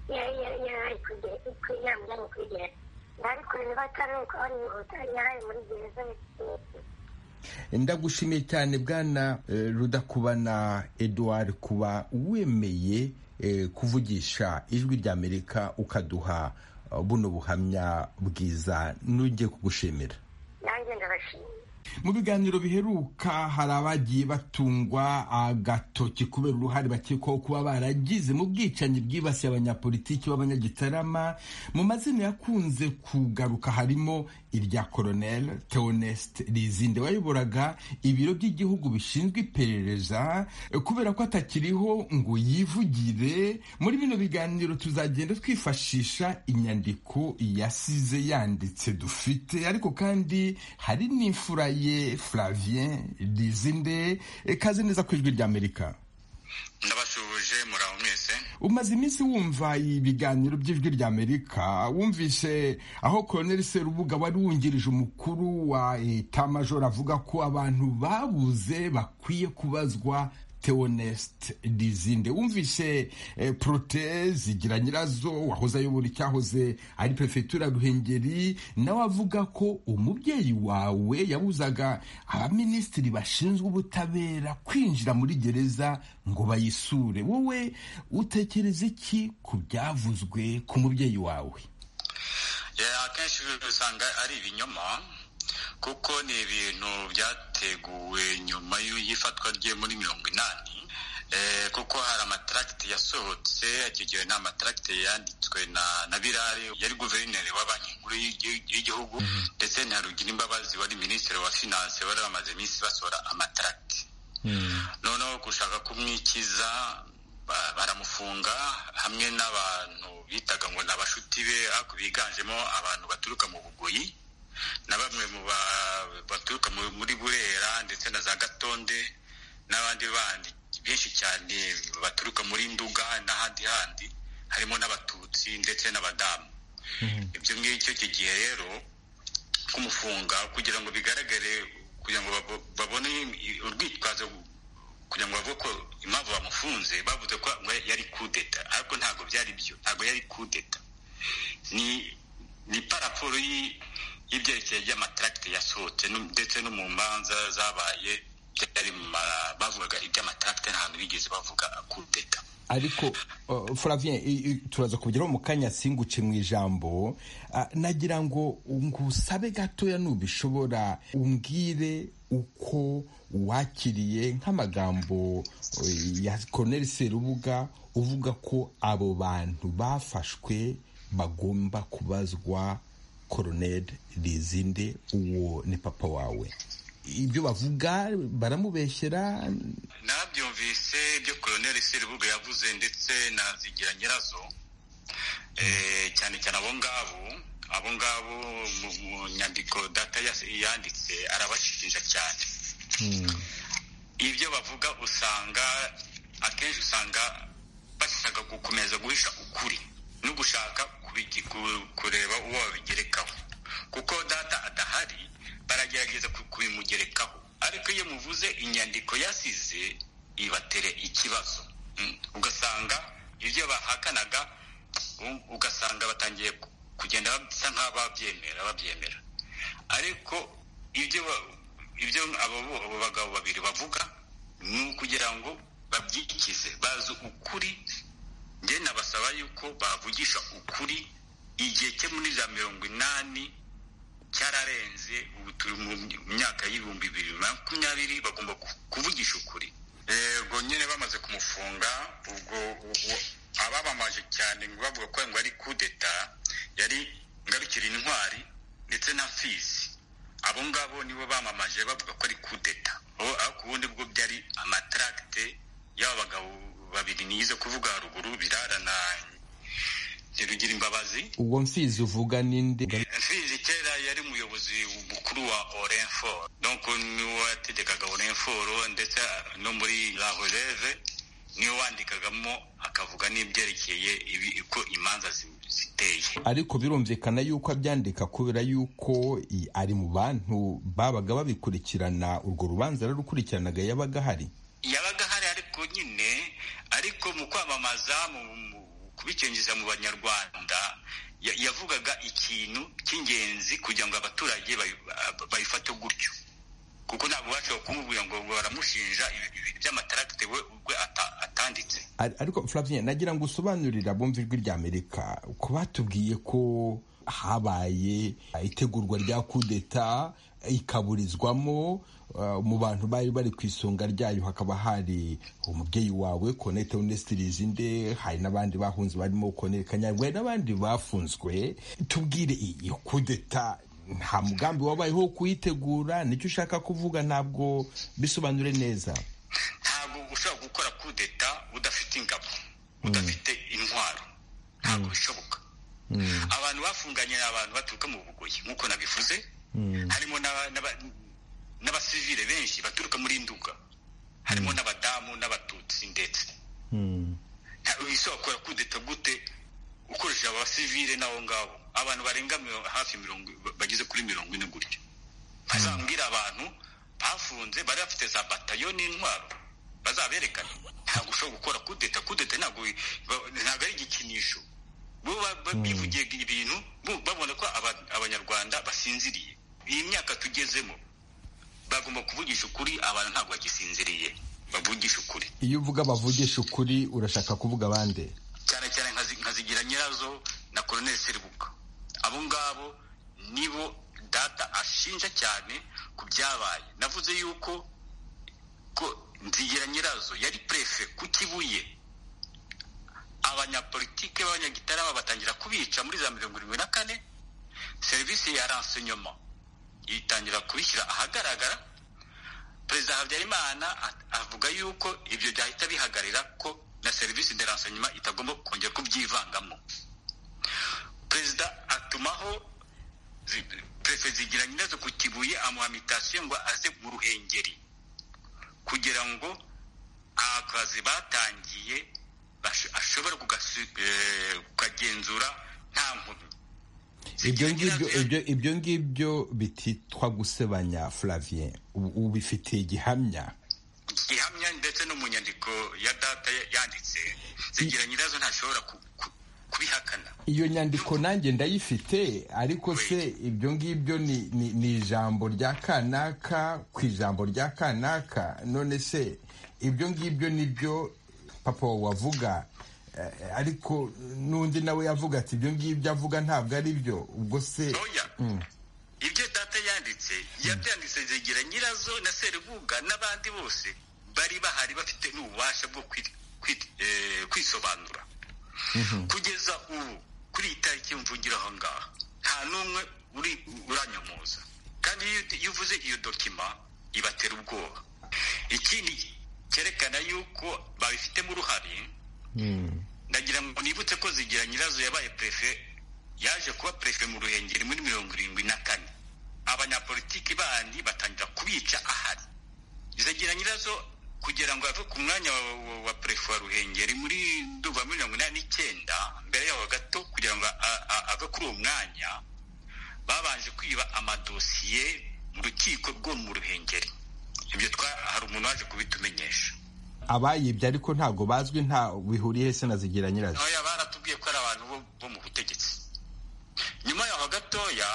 yari kure yaramujyanye kuri gereza ntari kure niba atari uko ari yihuta yaraye muri gereza ndagushimiye cyane bwana rudakubana eduard kuba wemeye kuvugisha ijwi ry'amerika ukaduha buno buhamya bwiza n'ugiye kugushimira nanjye ndabashimiye mu biganiro biheruka hari abagiye batungwa agatoki kubera uruhare bakekwaho kuba baragize mu bwicanyi bwibasiye abanyapolitiki b'abanyagitarama mu mazina yakunze kugaruka harimo irya koronel teonest rizinde wayoboraga ibiro by'igihugu bishinzwe iperereza kubera ko atakiriho ngo yivugire muri bino biganiro tuzagenda twifashisha inyandiko yasize yanditse dufite ariko kandi hari n'imfura ye flavien rizinde ikaze neza ku ijwi ry'amerika ndabasuhuje muraho mwese umaze iminsi wumva ibiganiro by'ijwi ry'amerika wumvise aho koroneli serubuga wari wungirije umukuru wa eta majoro avuga ko abantu babuze bakwiye kubazwa teonest dizinde wumvise prote zigira nyirazo wahoze ayobora icyahoze ari perefegitura ruhengeri nawe avuga ko umubyeyi wawe yabuzaga abaminisitiri bashinzwe ubutabera kwinjira muri gereza ngo bayisure wowe utekereza iki ku byavuzwe ku mubyeyi wawe akenshi usanga ari ibinyoma kuko ni ibintu byateguwe nyuma y'ifatwa rye muri mirongo inani kuko hari amataragiti yasohotse akigiwe n'amataragiti yanditswe na birari yari guverineri wa banki nkuru y'igihugu ndetse na rugira imbabazi wari minisitiri wa finanse bari bamaze iminsi basohora amataragiti noneho gushaka kumwikiza baramufunga hamwe n'abantu bitaga ngo ni abashuti be biganjemo abantu baturuka mu bugoyi na bamwe mu baturuka muri burera ndetse na za gatonde n'abandi bandi benshi cyane baturuka muri nduga n'ahandi handi harimo n'abatutsi ndetse n'abadamu ibyo ngibyo icyo gihe rero kumufunga kugira ngo bigaragare kugira ngo babone urwitwazo kugira ngo bavuge ko impamvu bamufunze bavuze ko yari kudeta ariko ntabwo byari byo ntabwo yari kudeta ni ni paraforo y'ibyerekeye by'amataragiti yasohotse ndetse no mu manza zabaye byari bavugaga iby'amataragiti nta hantu bigeze bavuga kudeta ariko Flavien turaza kubigeraho mu kanya singuce mu ijambo nagira ngo ngusabe gatoya nubishobora umbwire uko wakiriye nk'amagambo ya Colonel Serubuga uvuga ko abo bantu bafashwe bagomba kubazwa koroneri rizinde uwo ni papa wawe ibyo bavuga baramubeshyera nabyumvise ibyo koroneri serubuga yavuze ndetse na zigira nyirazo cyane cyane abo ngabo abo ngabo mu nyandiko data yanditse arabashinja cyane ibyo bavuga usanga akenshi usanga bashaka gukomeza guhisha ukuri no gushaka kureba uwo babigerekaho kuko data adahari baragerageza kubimugerekaho ariko iyo muvuze inyandiko yasize ibatera ikibazo ugasanga ibyo bahakanaga ugasanga batangiye kugenda basa nk'aho babyemera babyemera ariko ibyo ibyo abo bagabo babiri bavuga ni ukugira ngo babyikize bazi ukuri njye nabasaba yuko bavugisha ukuri igihe cye muri za mirongo inani cyararenze ubu turi mu myaka y'ibihumbi bibiri na makumyabiri bagomba kuvugisha ukuri ubwo nyine bamaze kumufunga ubwo ababamaje cyane bavuga ko ngo ari kudeta yari ngarukira intwari ndetse na fizi abo ngabo nibo bamamaje bavuga ko ari kudeta ariko ubundi bwo byari amataragite y'aba bagabo babiri nize kuvuga haruguru birarana ntirugira imbabazi ubwo mfizi uvuga ninde mfizi kera yari umuyobozi mukuru wa orenforo donko niwe wategekaga orenforo ndetse no muri la releve niwe wandikagamo ikavuga n'ibyerekeye uko imanza ziteye ariko birumvikana yuko abyandika kubera yuko i- ari mu bantu babaga babikurikirana urwo rubanza rurakurikiranaga yabaga ahari yabaga ahari ariko nyine ariko mu kwamamaza mu mu kubikinjiza mu banyarwanda ya- yavugaga ikintu cy'ingenzi kugira ngo abaturage bayi- ba- bayifate gutyo kuko ntabwo bashobora kumubwira ngo ngo baramushinja ibi- ibintu by'amataragite we ubwe ata- atanditse Ar- ariko Flavien nagira ngo usobanurira abumva ijwi ry'amerika ku batubwiye ko habaye itegurwa rya kudeta ikaburizwamo uh, mu bantu bari bari ku isonga ryayo hakaba hari umubyeyi wawe konete onesite rizinde hari n'abandi bahunze barimo konete kanyarwe n'abandi bafunzwe tubwire iyo kudeta nta mugambi wabayeho wo kuyitegura nicyo ushaka kuvuga ntabwo bisobanure neza ntabwo ushobora gukora kudeta udafite ingabo udafite intwaro ntabwo bishoboka abantu bafunganye ni abantu baturuka mu bugoyi nk'uko nabivuze harimo n'aba- n'aba- n'abasivile benshi baturuka muri nduga harimo n'abadamu n'abatutsi ndetse ntabwo bishobora gukora kudeta gute ukoresheje abasivile n'abo ngabo abantu barenga miro- hafi mirongo bageze kuri mirongo ine gutya bazambwira abantu bafunze bari bafite za batayo n'intwaro bazaberekana ntabwo ushobora gukora kudeta kudeta ntabwo ba- ntabwo ari igikinisho bo ba- ba- bivugiye ibintu bo- babona ko aba- abanyarwanda basinziriye iyi myaka tugezemo bagomba kuvugisha ukuri abantu ntabwo bagisinziriye bavugisha ukuri iyo uvuga bavugisha ukuri urashaka kuvuga abandi cyane cyane nka zi- nka zigira nyirazo na koloneli seribuka abo ngabo nibo data ashinja cyane ku byabaye navuze yuko ko nzigira nyirazo yari prefe ku kibuye abanyapolitike b'abanyagitarama batangira kubica muri za mirongo irindwi na kane serivisi ya renseignement itangira kubishyira ahagaragara perezida habyarimana a- avuga yuko ibyo byahita bihagarira ko na serivisi de renseignement itagomba kongera kubyivangamo perezida atumaho zi- perefe zigira nyirazo ku kibuye amuha mitasiyo ngo aze mu ruhengeri kugira ngo akazi batangiye bash- ashobore kugasu- eh, kukagenzura nta nkomyi ibyo ngibyo ibyo ibyo ngibyo bititwa gusebanya Flavien Ubu- ubifitiye gihamya gihamya ndetse no mu nyandiko ya data ya- yanditse zigira nyirazo ntashobora ku- ku- kubihakana iyo nyandiko nanjye ndayifite ariko se ibyo ngibyo ni ni- ni ijambo rya kanaka ku ijambo rya kanaka none se ibyo ngibyo nibyo papa wawe avuga eh, ariko n'undi nawe yavuga ati ibyo ngibyo avuga ntabwo ari byo ubwo se Mm. ibyo data yanditse yabyanditse zigira nyirazo na serubuga n'abandi bose bari bahari bafite n'ububasha bwo kwi- kwi- eh, kwisobanura kugeza ubu kuri iyi tariki mvugira aho ngaho nta n'umwe uri uranyomoza kandi iyo uti- iyo uvuze iyo dokima ibatera ubwoba ikindi cyerekana yuko babifitemo uruhare ndagira ngo nibutse ko zigira nyirazo yabaye perefe yaje kuba perefe mu ruhengeri muri mirongo irindwi na kane abanyapolitiki bandi batangira kubica ahari zigira nyirazo kugira ngo ave ku mwanya wa, wa, wa perefe wa ruhengeri muri ndumva mirongo inani n'icyenda mbere yaho gato kugira ngo a- a- ave kuri uwo mwanya babanje kwiba amadosiye mu rukiko rwo mu ruhengeri ibyo twa- hari umuntu waje kubitumenyesha abayibye ariko ntabwo bazwi nta bihuriye se na zigira nyirazo oya baratubwiye ko ari abantu bo- bo mu butegetsi nyuma yaho gatoya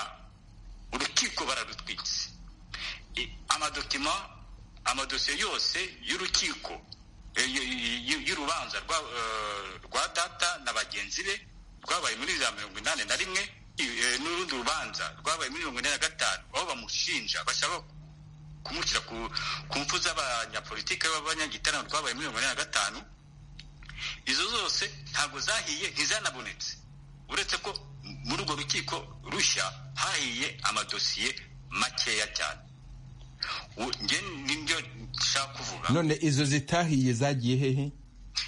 urukiko bararutwitse I- amadokima amadosiye yose y'urukiko e, y- y- y- y'urubanza rwa, eh, rwa data na bagenzi be rwabaye muri za mirongo inani na rimwe i- eh, n'urundi rubanza rwabaye muri mirongo ine na gatanu aho bamushinja bashaka kumushyira ku, ku mfu z'abanyapolitike b'abanyagitaramo rwabaye muri mirongo ine na gatanu izo zose ntabwo zahiye ntizanabonetse uretse ko muri urwo rukiko rushya hahiye amadosiye makeya cyane U- nge nibyo nshaka kuvuga none izo zitahiye zagiye hehe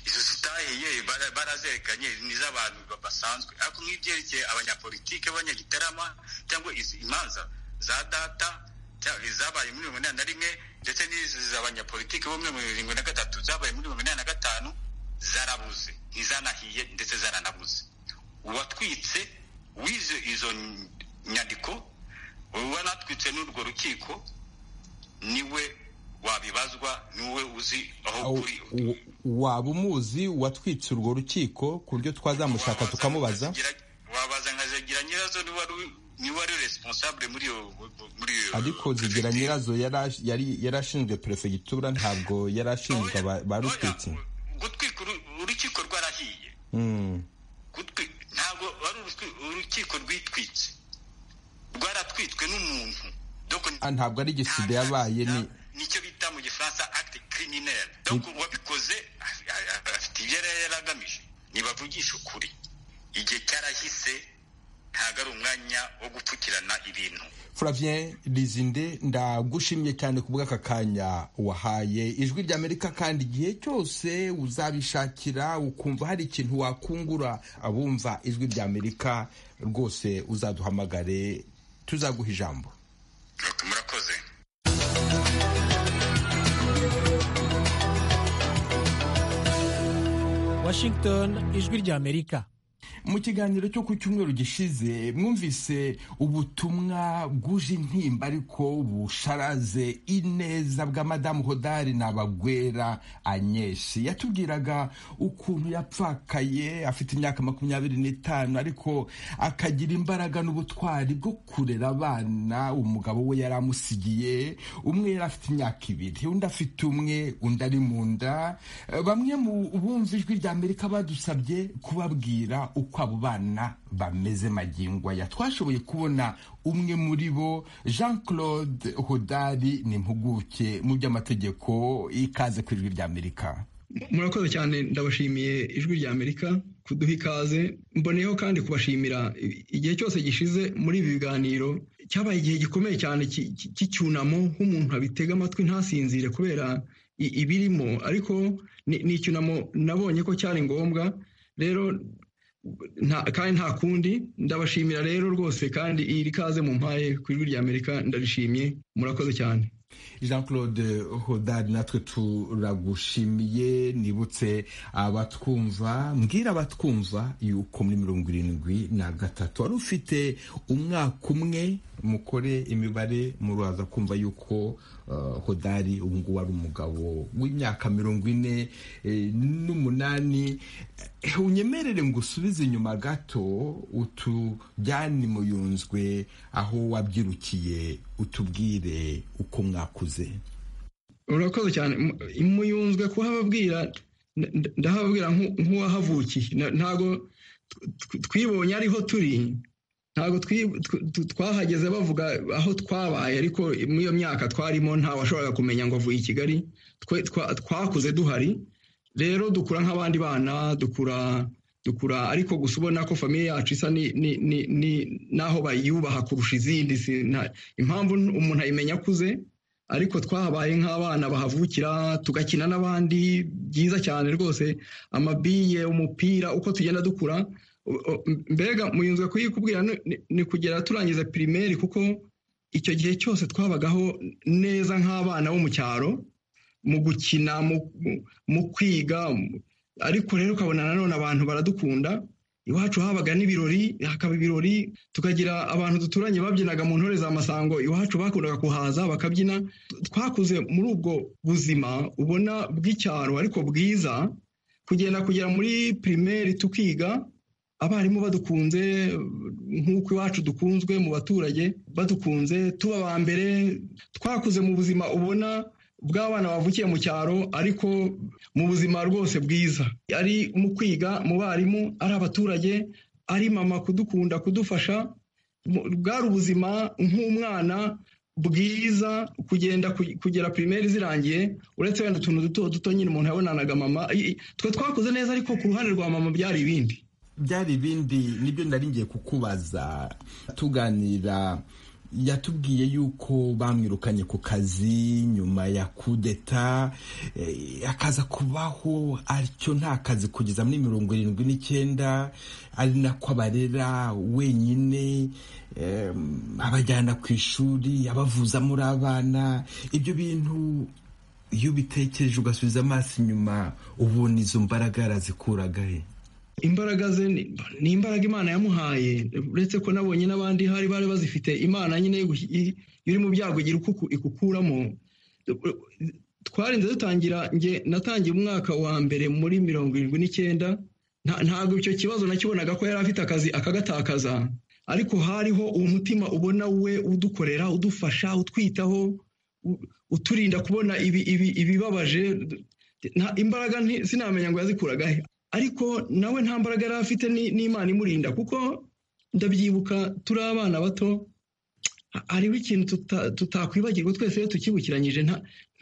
izo zitahiye bara- barazerekanye ni iz'abantu ba- basanzwe ariko nk'ibyerekeye abanyapolitike b'abanyagitarama cyangwa izi imanza za data cyangwa izabaye muri mirongo inani na rimwe ndetse n'izi z'abanyapolitike bo muri mirongo irindwi na gatatu zabaye muri mirongo inani na gatanu zarabuze izanahiye ndetse zaranabuze uwatwitse wize izo nyandiko wanatwitse n'urwo rukiko niwe wabibazwa niwe uzi aho kuri waba umuzi watwitse urwo rukiko ku buryo twazamushaka tukamubaza wabaza nka zigira nyirazo niba niba ari responsable muri iyo muri iyo ariko zigira nyirazo yari yarashinzwe perefegitura ntabwo yarashinzwe ba rutwitsi gutwika urukiko rwarahiye ntabwo ari urukiko rwitwitse rwaratwitswe n'umuntu ntabwo ari igisida yabaye ni nicyo bita mu gifaransa acte criminel donc uwabikoze afite ibyo yari yaragamije ntibavugisha ukuri igihe cyarahise ntabwo ari umwanya wo gupfukirana ibintu Flavien Lizinde ndagushimye cyane ku bw'aka kanya wahaye ijwi ry'Amerika kandi igihe cyose uzabishakira ukumva hari ikintu wakungura abumva ijwi ry'Amerika rwose uzaduhamagare tuzaguha ijambo murakoze Washington ijwi ry'Amerika mu kiganiro cyo ku cyumweru gishize mwumvise ubutumwa bwuje intimba ariko busharaze ineza bwa madamu hodari n'abagwera anyeshi yatubwiraga ukuntu yapfakaye afite imyaka makumyabiri n'itanu ariko akagira imbaraga n'ubutwari bwo kurera abana umugabo we yari amusigiye umwe yari afite imyaka ibiri undi afite umwe undi ari mu nda bamwe mu bumva ijwi ry'amerika badusabye kubabwira uko abo bana bameze magingo aya twashoboye kubona umwe muri bo jean claude hodari ni impuguke mu by'amategeko ikaze ku ijwi ry'amerika murakoze cyane ndabashimiye ijwi ry'amerika kuduha ikaze mboneyeho kandi kubashimira igihe cyose gishize muri ibi biganiro cyabaye igihe gikomeye cyane cy'icyunamo nk'umuntu abitega amatwi ntasinzire kubera ibirimo ariko ni icyunamo nabonye ko cyari ngombwa rero kandi nta kundi ndabashimira rero rwose kandi iri kaze mu mpaye ku ijwi ry'amerika ndarishimye murakoze cyane jean claude hodari natwe turagushimiye nibutse abatwumva mbwira abatwumva yuko muri mirongo irindwi na gatatu wari ufite umwaka umwe mukore imibare muraza kumva yuko hodari ubu ngubu ari umugabo w'imyaka mirongo ine n'umunani unyemerere ngo usubize inyuma gato utujyane muyunzwe aho wabyirukiye utubwire uko mwakuze urakoze cyane muyunzwe kuhababwira ndahababwira nk'uwahavukiye ntabwo twibonye ariho turi ntabwo twahageze bavuga aho twabaye ariko muri iyo myaka twarimo washoboraga kumenya ngo avuye i kigali twakuze duhari rero dukura nk'abandi bana dukura dukura ariko gusa ubona ko famiye yacu isa ni n'aho bayubaha kurusha izindi impamvu umuntu ayimenya akuze ariko twahabaye nk'abana bahavukira tugakina n'abandi byiza cyane rwose amabiye umupira uko tugenda dukura mbega muyunzwe kuyikubwira ni kugera turangiza pirimeri kuko icyo gihe cyose twabagaho neza nk'abana bo mu cyaro mu gukina mu kwiga ariko rero ukabona nanone abantu baradukunda iwacu habaga n'ibirori hakaba ibirori tukagira abantu duturanye babyinaga mu ntore za masango iwacu bakundaga kuhaza bakabyina twakuze muri ubwo buzima ubona bw'icyaro ariko bwiza kugenda kugera muri pirimeri tukiga abarimu badukunze nk'uko iwacu dukunzwe mu baturage badukunze tuba ba mbere twakuze mu buzima ubona bw'abana bavukiye mu cyaro ariko mu buzima rwose bwiza ari mu kwiga mu barimu ari abaturage ari mama kudukunda kudufasha bwari ubuzima nk'umwana bwiza kugenda kugera pirimeri zirangiye uretse wenda utuntu duto duto nyine umuntu yabonanaga mama twe twakuze neza ariko ku ruhande rwa mama byari ibindi byari ibindi nibyo ndaringiye kukubaza tuganira yatubwiye yuko bamwirukanye ku kazi nyuma ya kudeta akaza kubaho atyo nta kazi kugeza muri mirongo irindwi n'icyenda ari nako abarera wenyine abajyana ku ishuri abavuzamo abana ibyo bintu iyo ubitekereje ugasubiza amaso inyuma ubona izo mbaraga yarazikuraga he imbaraga ze ni imbaraga imana yamuhaye uretse ko nabonye n'abandi hari bari bazifite imana nyine iri mu byago igira uko ikukuramo twarinze dutangira nge natangiye umwaka wa mbere muri mirongo irindwi n'icyenda ntabwo icyo kibazo nakibonaga ko yari afite akazi akagatakaza ariko hariho umutima ubona we udukorera udufasha utwitaho uturinda kubona ibibabaje imbaraga sinamenya ngo yazikuraga he ariko nawe nta mbaraga yari afite n'imana imurinda kuko ndabyibuka turi abana bato hariho ikintu tutakwibagirwa twese iyo tukibukiranyije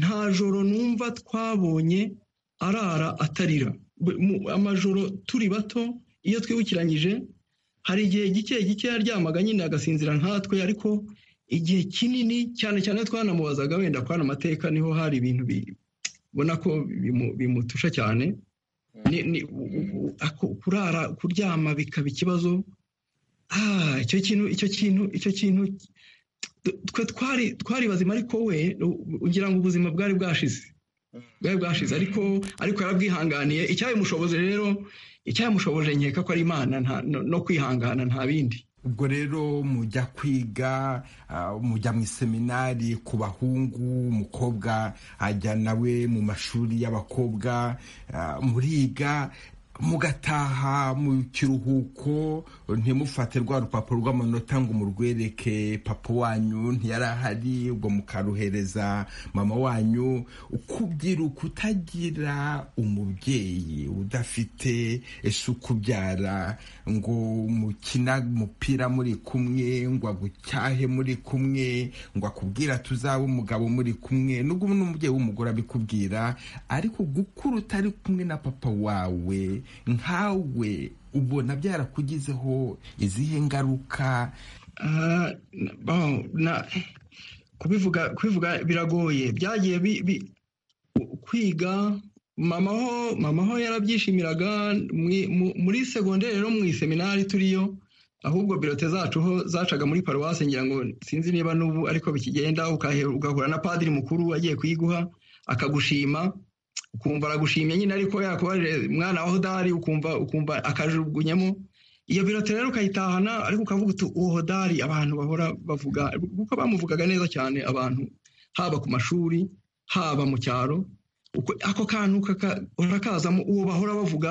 nta joro numva twabonye arara atarira amajoro turi bato iyo twibukiranyije hari igihe gike gike yaryamaga nyine agasinzira nkatwe ariko igihe kinini cyane cyane twanamubazaga wenda kwana amateka niho hari ibintu ubona ko bimutusha cyane kurara kuryama bikaba ikibazo icyo kintu icyo kintu icyo kintu twe twari twari bazima ariko we ugira ngo ubuzima bwari bwashize bwari bwashize ariko ariko yarabwihanganiye icyabimushoboje rero icyabimushoboje nkeka ko ari imana no kwihangana nta bindi ubwo rero mujya kwiga mujya mu iseminari ku bahungu umukobwa ajya nawe mu mashuri y'abakobwa muriga mugataha mu kiruhuko ntimufate rwa rupapuro rw'amanota ngo murwereke papa wanyu ntiyari ahari ubwo mukaruhereza mama wanyu kubyira kutagira umubyeyi udafite ese ukubyara ngo mukina umupira muri kumwe ngo agucyahe muri kumwe ngo akubwira tuzaba umugabo muri kumwe nubwo n'umubyeyi w'umugore abikubwira ariko gukura utari kumwe na papa wawe nkawe ubona byarakugizeho izihe ngaruka kubivuga biragoye byagiye kwiga mama ho yarabyishimiraga muri segonderi no mu iseminari turiyo ahubwo birote zacu ho zacaga muri paruwasi ngira ngo sinzi niba n'ubu ariko bikigenda ugahura na padiri mukuru agiye kuyiguha akagushima ukumva aragushimye nyine ariko yakubarire umwana waho udahari ukumva ukumva akajugunyamo iyo birote rero ukayitahana ariko ukavuga uti uwo dari abantu bahora bavuga kuko bamuvugaga neza cyane abantu haba ku mashuri haba mu cyaro ako kantu urakazamo uwo bahora bavuga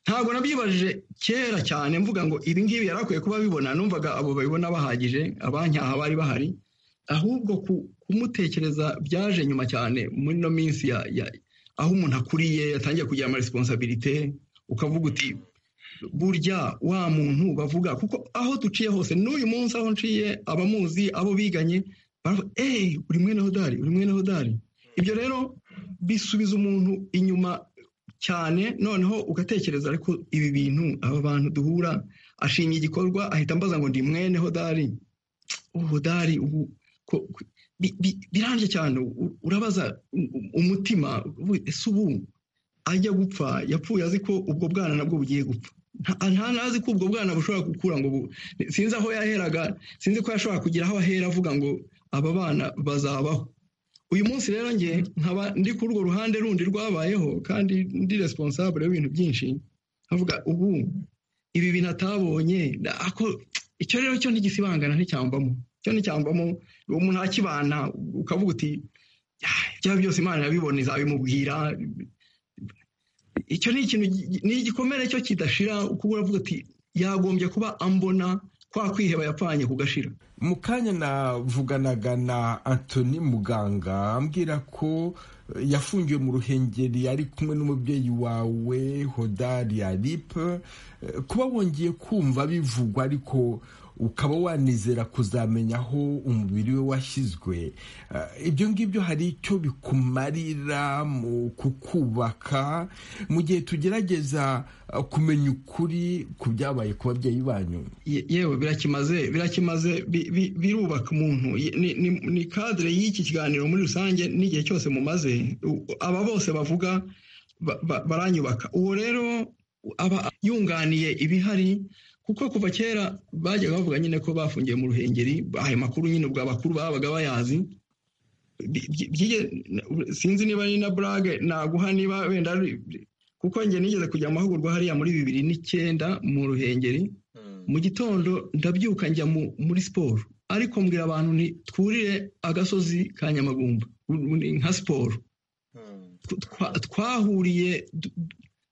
ntabwo nabyibajije kera cyane mvuga ngo ibi ngibi yari akwiye kuba bibona numvaga abo babibona bahagije abanyaha bari bahari ahubwo kumutekereza byaje nyuma cyane muri ino minsi aho umuntu akuriye yatangiye kugira amaresiponsabirite ukavuga uti burya wa muntu bavuga kuko aho duciye hose n'uyu munsi aho nciye abamuzi abo biganye baravuga eee uri mwene hodari uri mwene hodari ibyo rero bisubiza umuntu inyuma cyane noneho ugatekereza ariko ibi bintu aba bantu duhura ashimye igikorwa ahita ambaza ngo ndi mwene hodari hodari ubu birambye cyane urabaza umutima ese ubu ajya gupfa yapfuye azi ko ubwo bwana nabwo bugiye gupfa nta nazi ko ubwo bwana bushobora gukura ngo sinzi aho yaheraga sinzi ko yashobora kugira aho ahera avuga ngo aba bana bazabaho uyu munsi rero njye nkaba ndi kuri urwo ruhande rundi rwabayeho kandi ndi responsable y'ibintu byinshi nkavuga ubu ibi bintu atabonye icyo rero cyo ntigisibangana nticyambamo cyo nticyambamo umuntu akibana ukavuga uti byaba byose imana irabibona izabimubwira icyo ni ikintu ni igikomere cyo kidashira uko uravuga uti yagombye kuba ambona kwa kwiheba yapfanye kugashira mu kanya navuganaga na antoni muganga ambwira ko yafungiwe mu ruhengeri ari kumwe n'umubyeyi wawe hodari aripe kuba wongeye kumva bivugwa ariko ukaba wanizera kuzamenya aho umubiri we washyizwe ibyo ngibyo hari icyo bikumarira mu kukubaka mu gihe tugerageza kumenya ukuri ku byabaye ku babyeyi banyu yewe birakimaze birakimaze birubaka umuntu ni kadire y'iki kiganiro muri rusange n'igihe cyose mumaze aba bose bavuga baranyubaka uwo rero aba yunganiye ibihari kuko kuva kera bajyaga bavuga nyine ko bafungiye mu ruhengeri ayo makuru nyine ubwo abakuru babaga bayazi sinzi niba ari na burage naguha niba wenda kuko njye nigeze kujya amahugurwa hariya muri bibiri n'icyenda mu ruhengeri mu gitondo ndabyuka njya muri siporo ariko mbwira abantu twurire agasozi ka nyamagumba nka siporo twahuriye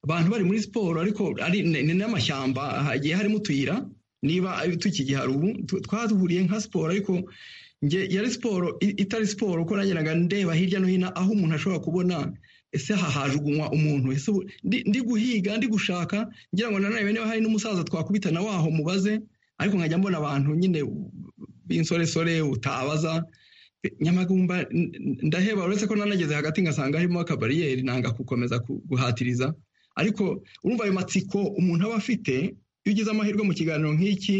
abantu bari muri siporo ariko ni n'amashyamba hagiye harimo utuyira niba tukigihari ubu twaduhuriye nka siporo ariko njye yari siporo itari siporo uko nageraga ndeba hirya no hino aho umuntu ashobora kubona ese hahajugunywa umuntu ese ndi guhiga ndi gushaka ngira ngo nanone niba hari n'umusaza twakubitana waho mubaze ariko nkajya mbona abantu nyine b'insoresore utabaza nyamagumba ndaheba uretse ko nanageze hagati ngasanga harimo akabariyeri nanga gukomeza guhatiriza ariko urumva ayo matsiko umuntu aba afite iyo ugize amahirwe mu kiganiro nk'iki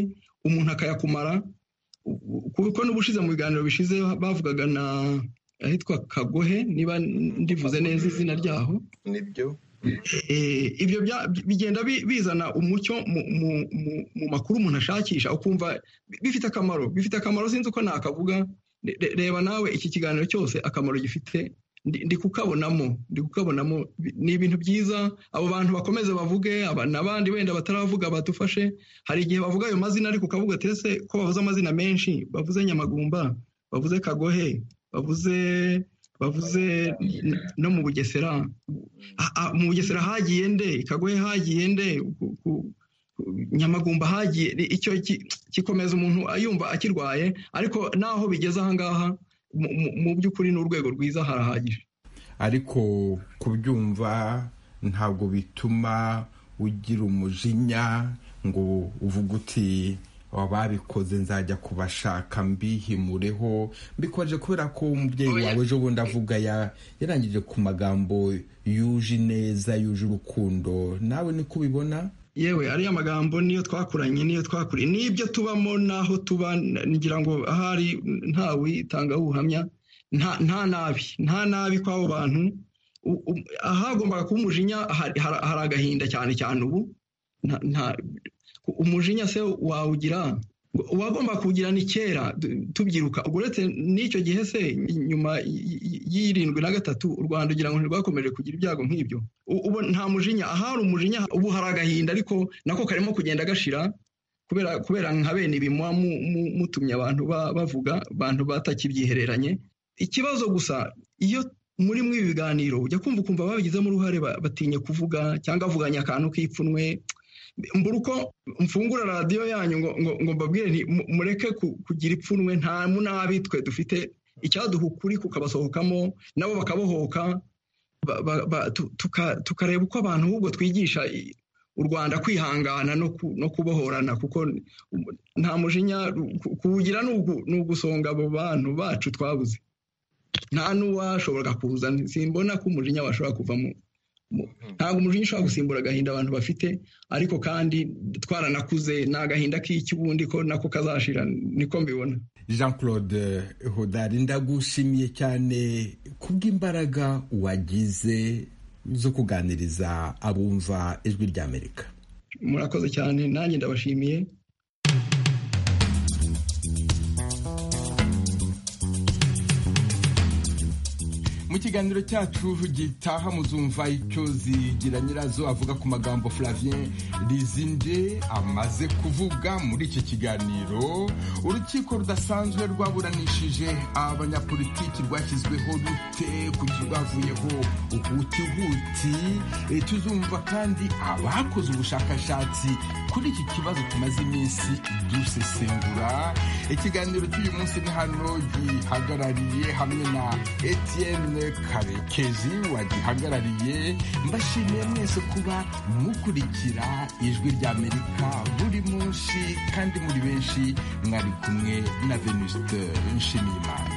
umuntu akayakumara kuko n'ubushize mu biganiro bishize bavugaga na ahitwa kagohe niba ndivuze neza izina ryaho nibyo ibyo bigenda bizana umucyo mu makuru umuntu ashakisha ukumva bifite akamaro bifite akamaro sinzi uko nakavuga reba nawe iki kiganiro cyose akamaro gifite ndi kukabonamo ndi kukabonamo ni ibintu byiza abo bantu bakomeze bavuge n'abandi wenda bataravuga badufashe hari igihe bavuga ayo mazina ariko ukavuga tese ko bavuze amazina menshi bavuze nyamagumba bavuze kagohe bavuze bavuze no mu bugesera mu bugesera hagiye nde kagohe hagiye nde nyamagumba hagiye icyo gikomeza umuntu yumva akirwaye ariko naho bigeze ahangaha mu by'ukuri ni urwego rwiza harahagije ariko kubyumva ntabwo bituma ugira umujinya ngo uvuge uti wababikoze nzajya kubashaka mbihimureho mbikoje kubera ko umubyeyi wawe ejo bundi avuga yarangije ku magambo yuje ineza yuje urukundo nawe niko ubibona yewe ariya magambo niyo twakuranye niyo twakuriye n'ibyo tubamo n'aho tuba ngira ngo ahari ntawitanga ubuhamya nta nabi nta nabi kw'abo bantu ahagombaga kuba umujinya hari agahinda cyane cyane ubu umujinya se wawugira uwagomba kuwugira ni kera tubyiruka ubwo uretse n'icyo gihe se nyuma y'irindwi na gatatu u rwanda ugira ngo ntirwakomeje kugira ibyago nk'ibyo ubu nta mujinya ahari umujinya ubu hari agahinda ariko nako karimo kugenda gashira kubera nka bene ibi muba mutumye abantu bavuga abantu batakibyihereranye ikibazo gusa iyo muri mwe ibi biganiro ujya kumva ukumva babigizemo uruhare batinya kuvuga cyangwa avuganya akantu k'ipfunwe mbura uko mfungura radiyo yanyu ngo mbabwire mureke kugira ipfunwe nta munabi twe dufite icyaduha ukuri kukabasohokamo nabo bakabohoka tukareba uko abantu ahubwo twigisha u rwanda kwihangana no kubohorana kuko nta mujinya kuwugira ni ugusonga abo bantu bacu twabuze nta n'uwashoboraga kuza simbona ko umujinya washobora kuvamo ntabwo umujinya ushobora gusimbura agahinda abantu bafite ariko kandi twaranakuze ni agahinda k'ikibundi ko nako kazashira niko mbibona jean claude hodari ndagushimiye cyane kubw'imbaraga wagize zo kuganiriza abumva ijwi ry'amerika murakoze cyane nanjye ndabashimiye mu kiganiro cyacu gitaha muzumva icyo zigira nyirazo avuga ku magambo Flavien Lizinde amaze kuvuga muri iki kiganiro urukiko rudasanzwe rwaburanishije abanyapolitiki rwashyizweho rute ku kirwavuyeho ubutihuti tuzumva kandi abakoze ubushakashatsi kuri iki kibazo tumaze iminsi dusesengura ikiganiro cy'uyu munsi ni hano gihagarariye hamwe na Etienne karekezi wagihagarariye mbashimiye mwese kuba mukurikira ijwi ry'amerika buri munsi kandi muri benshi mwari kumwe na venusite nshimiyimana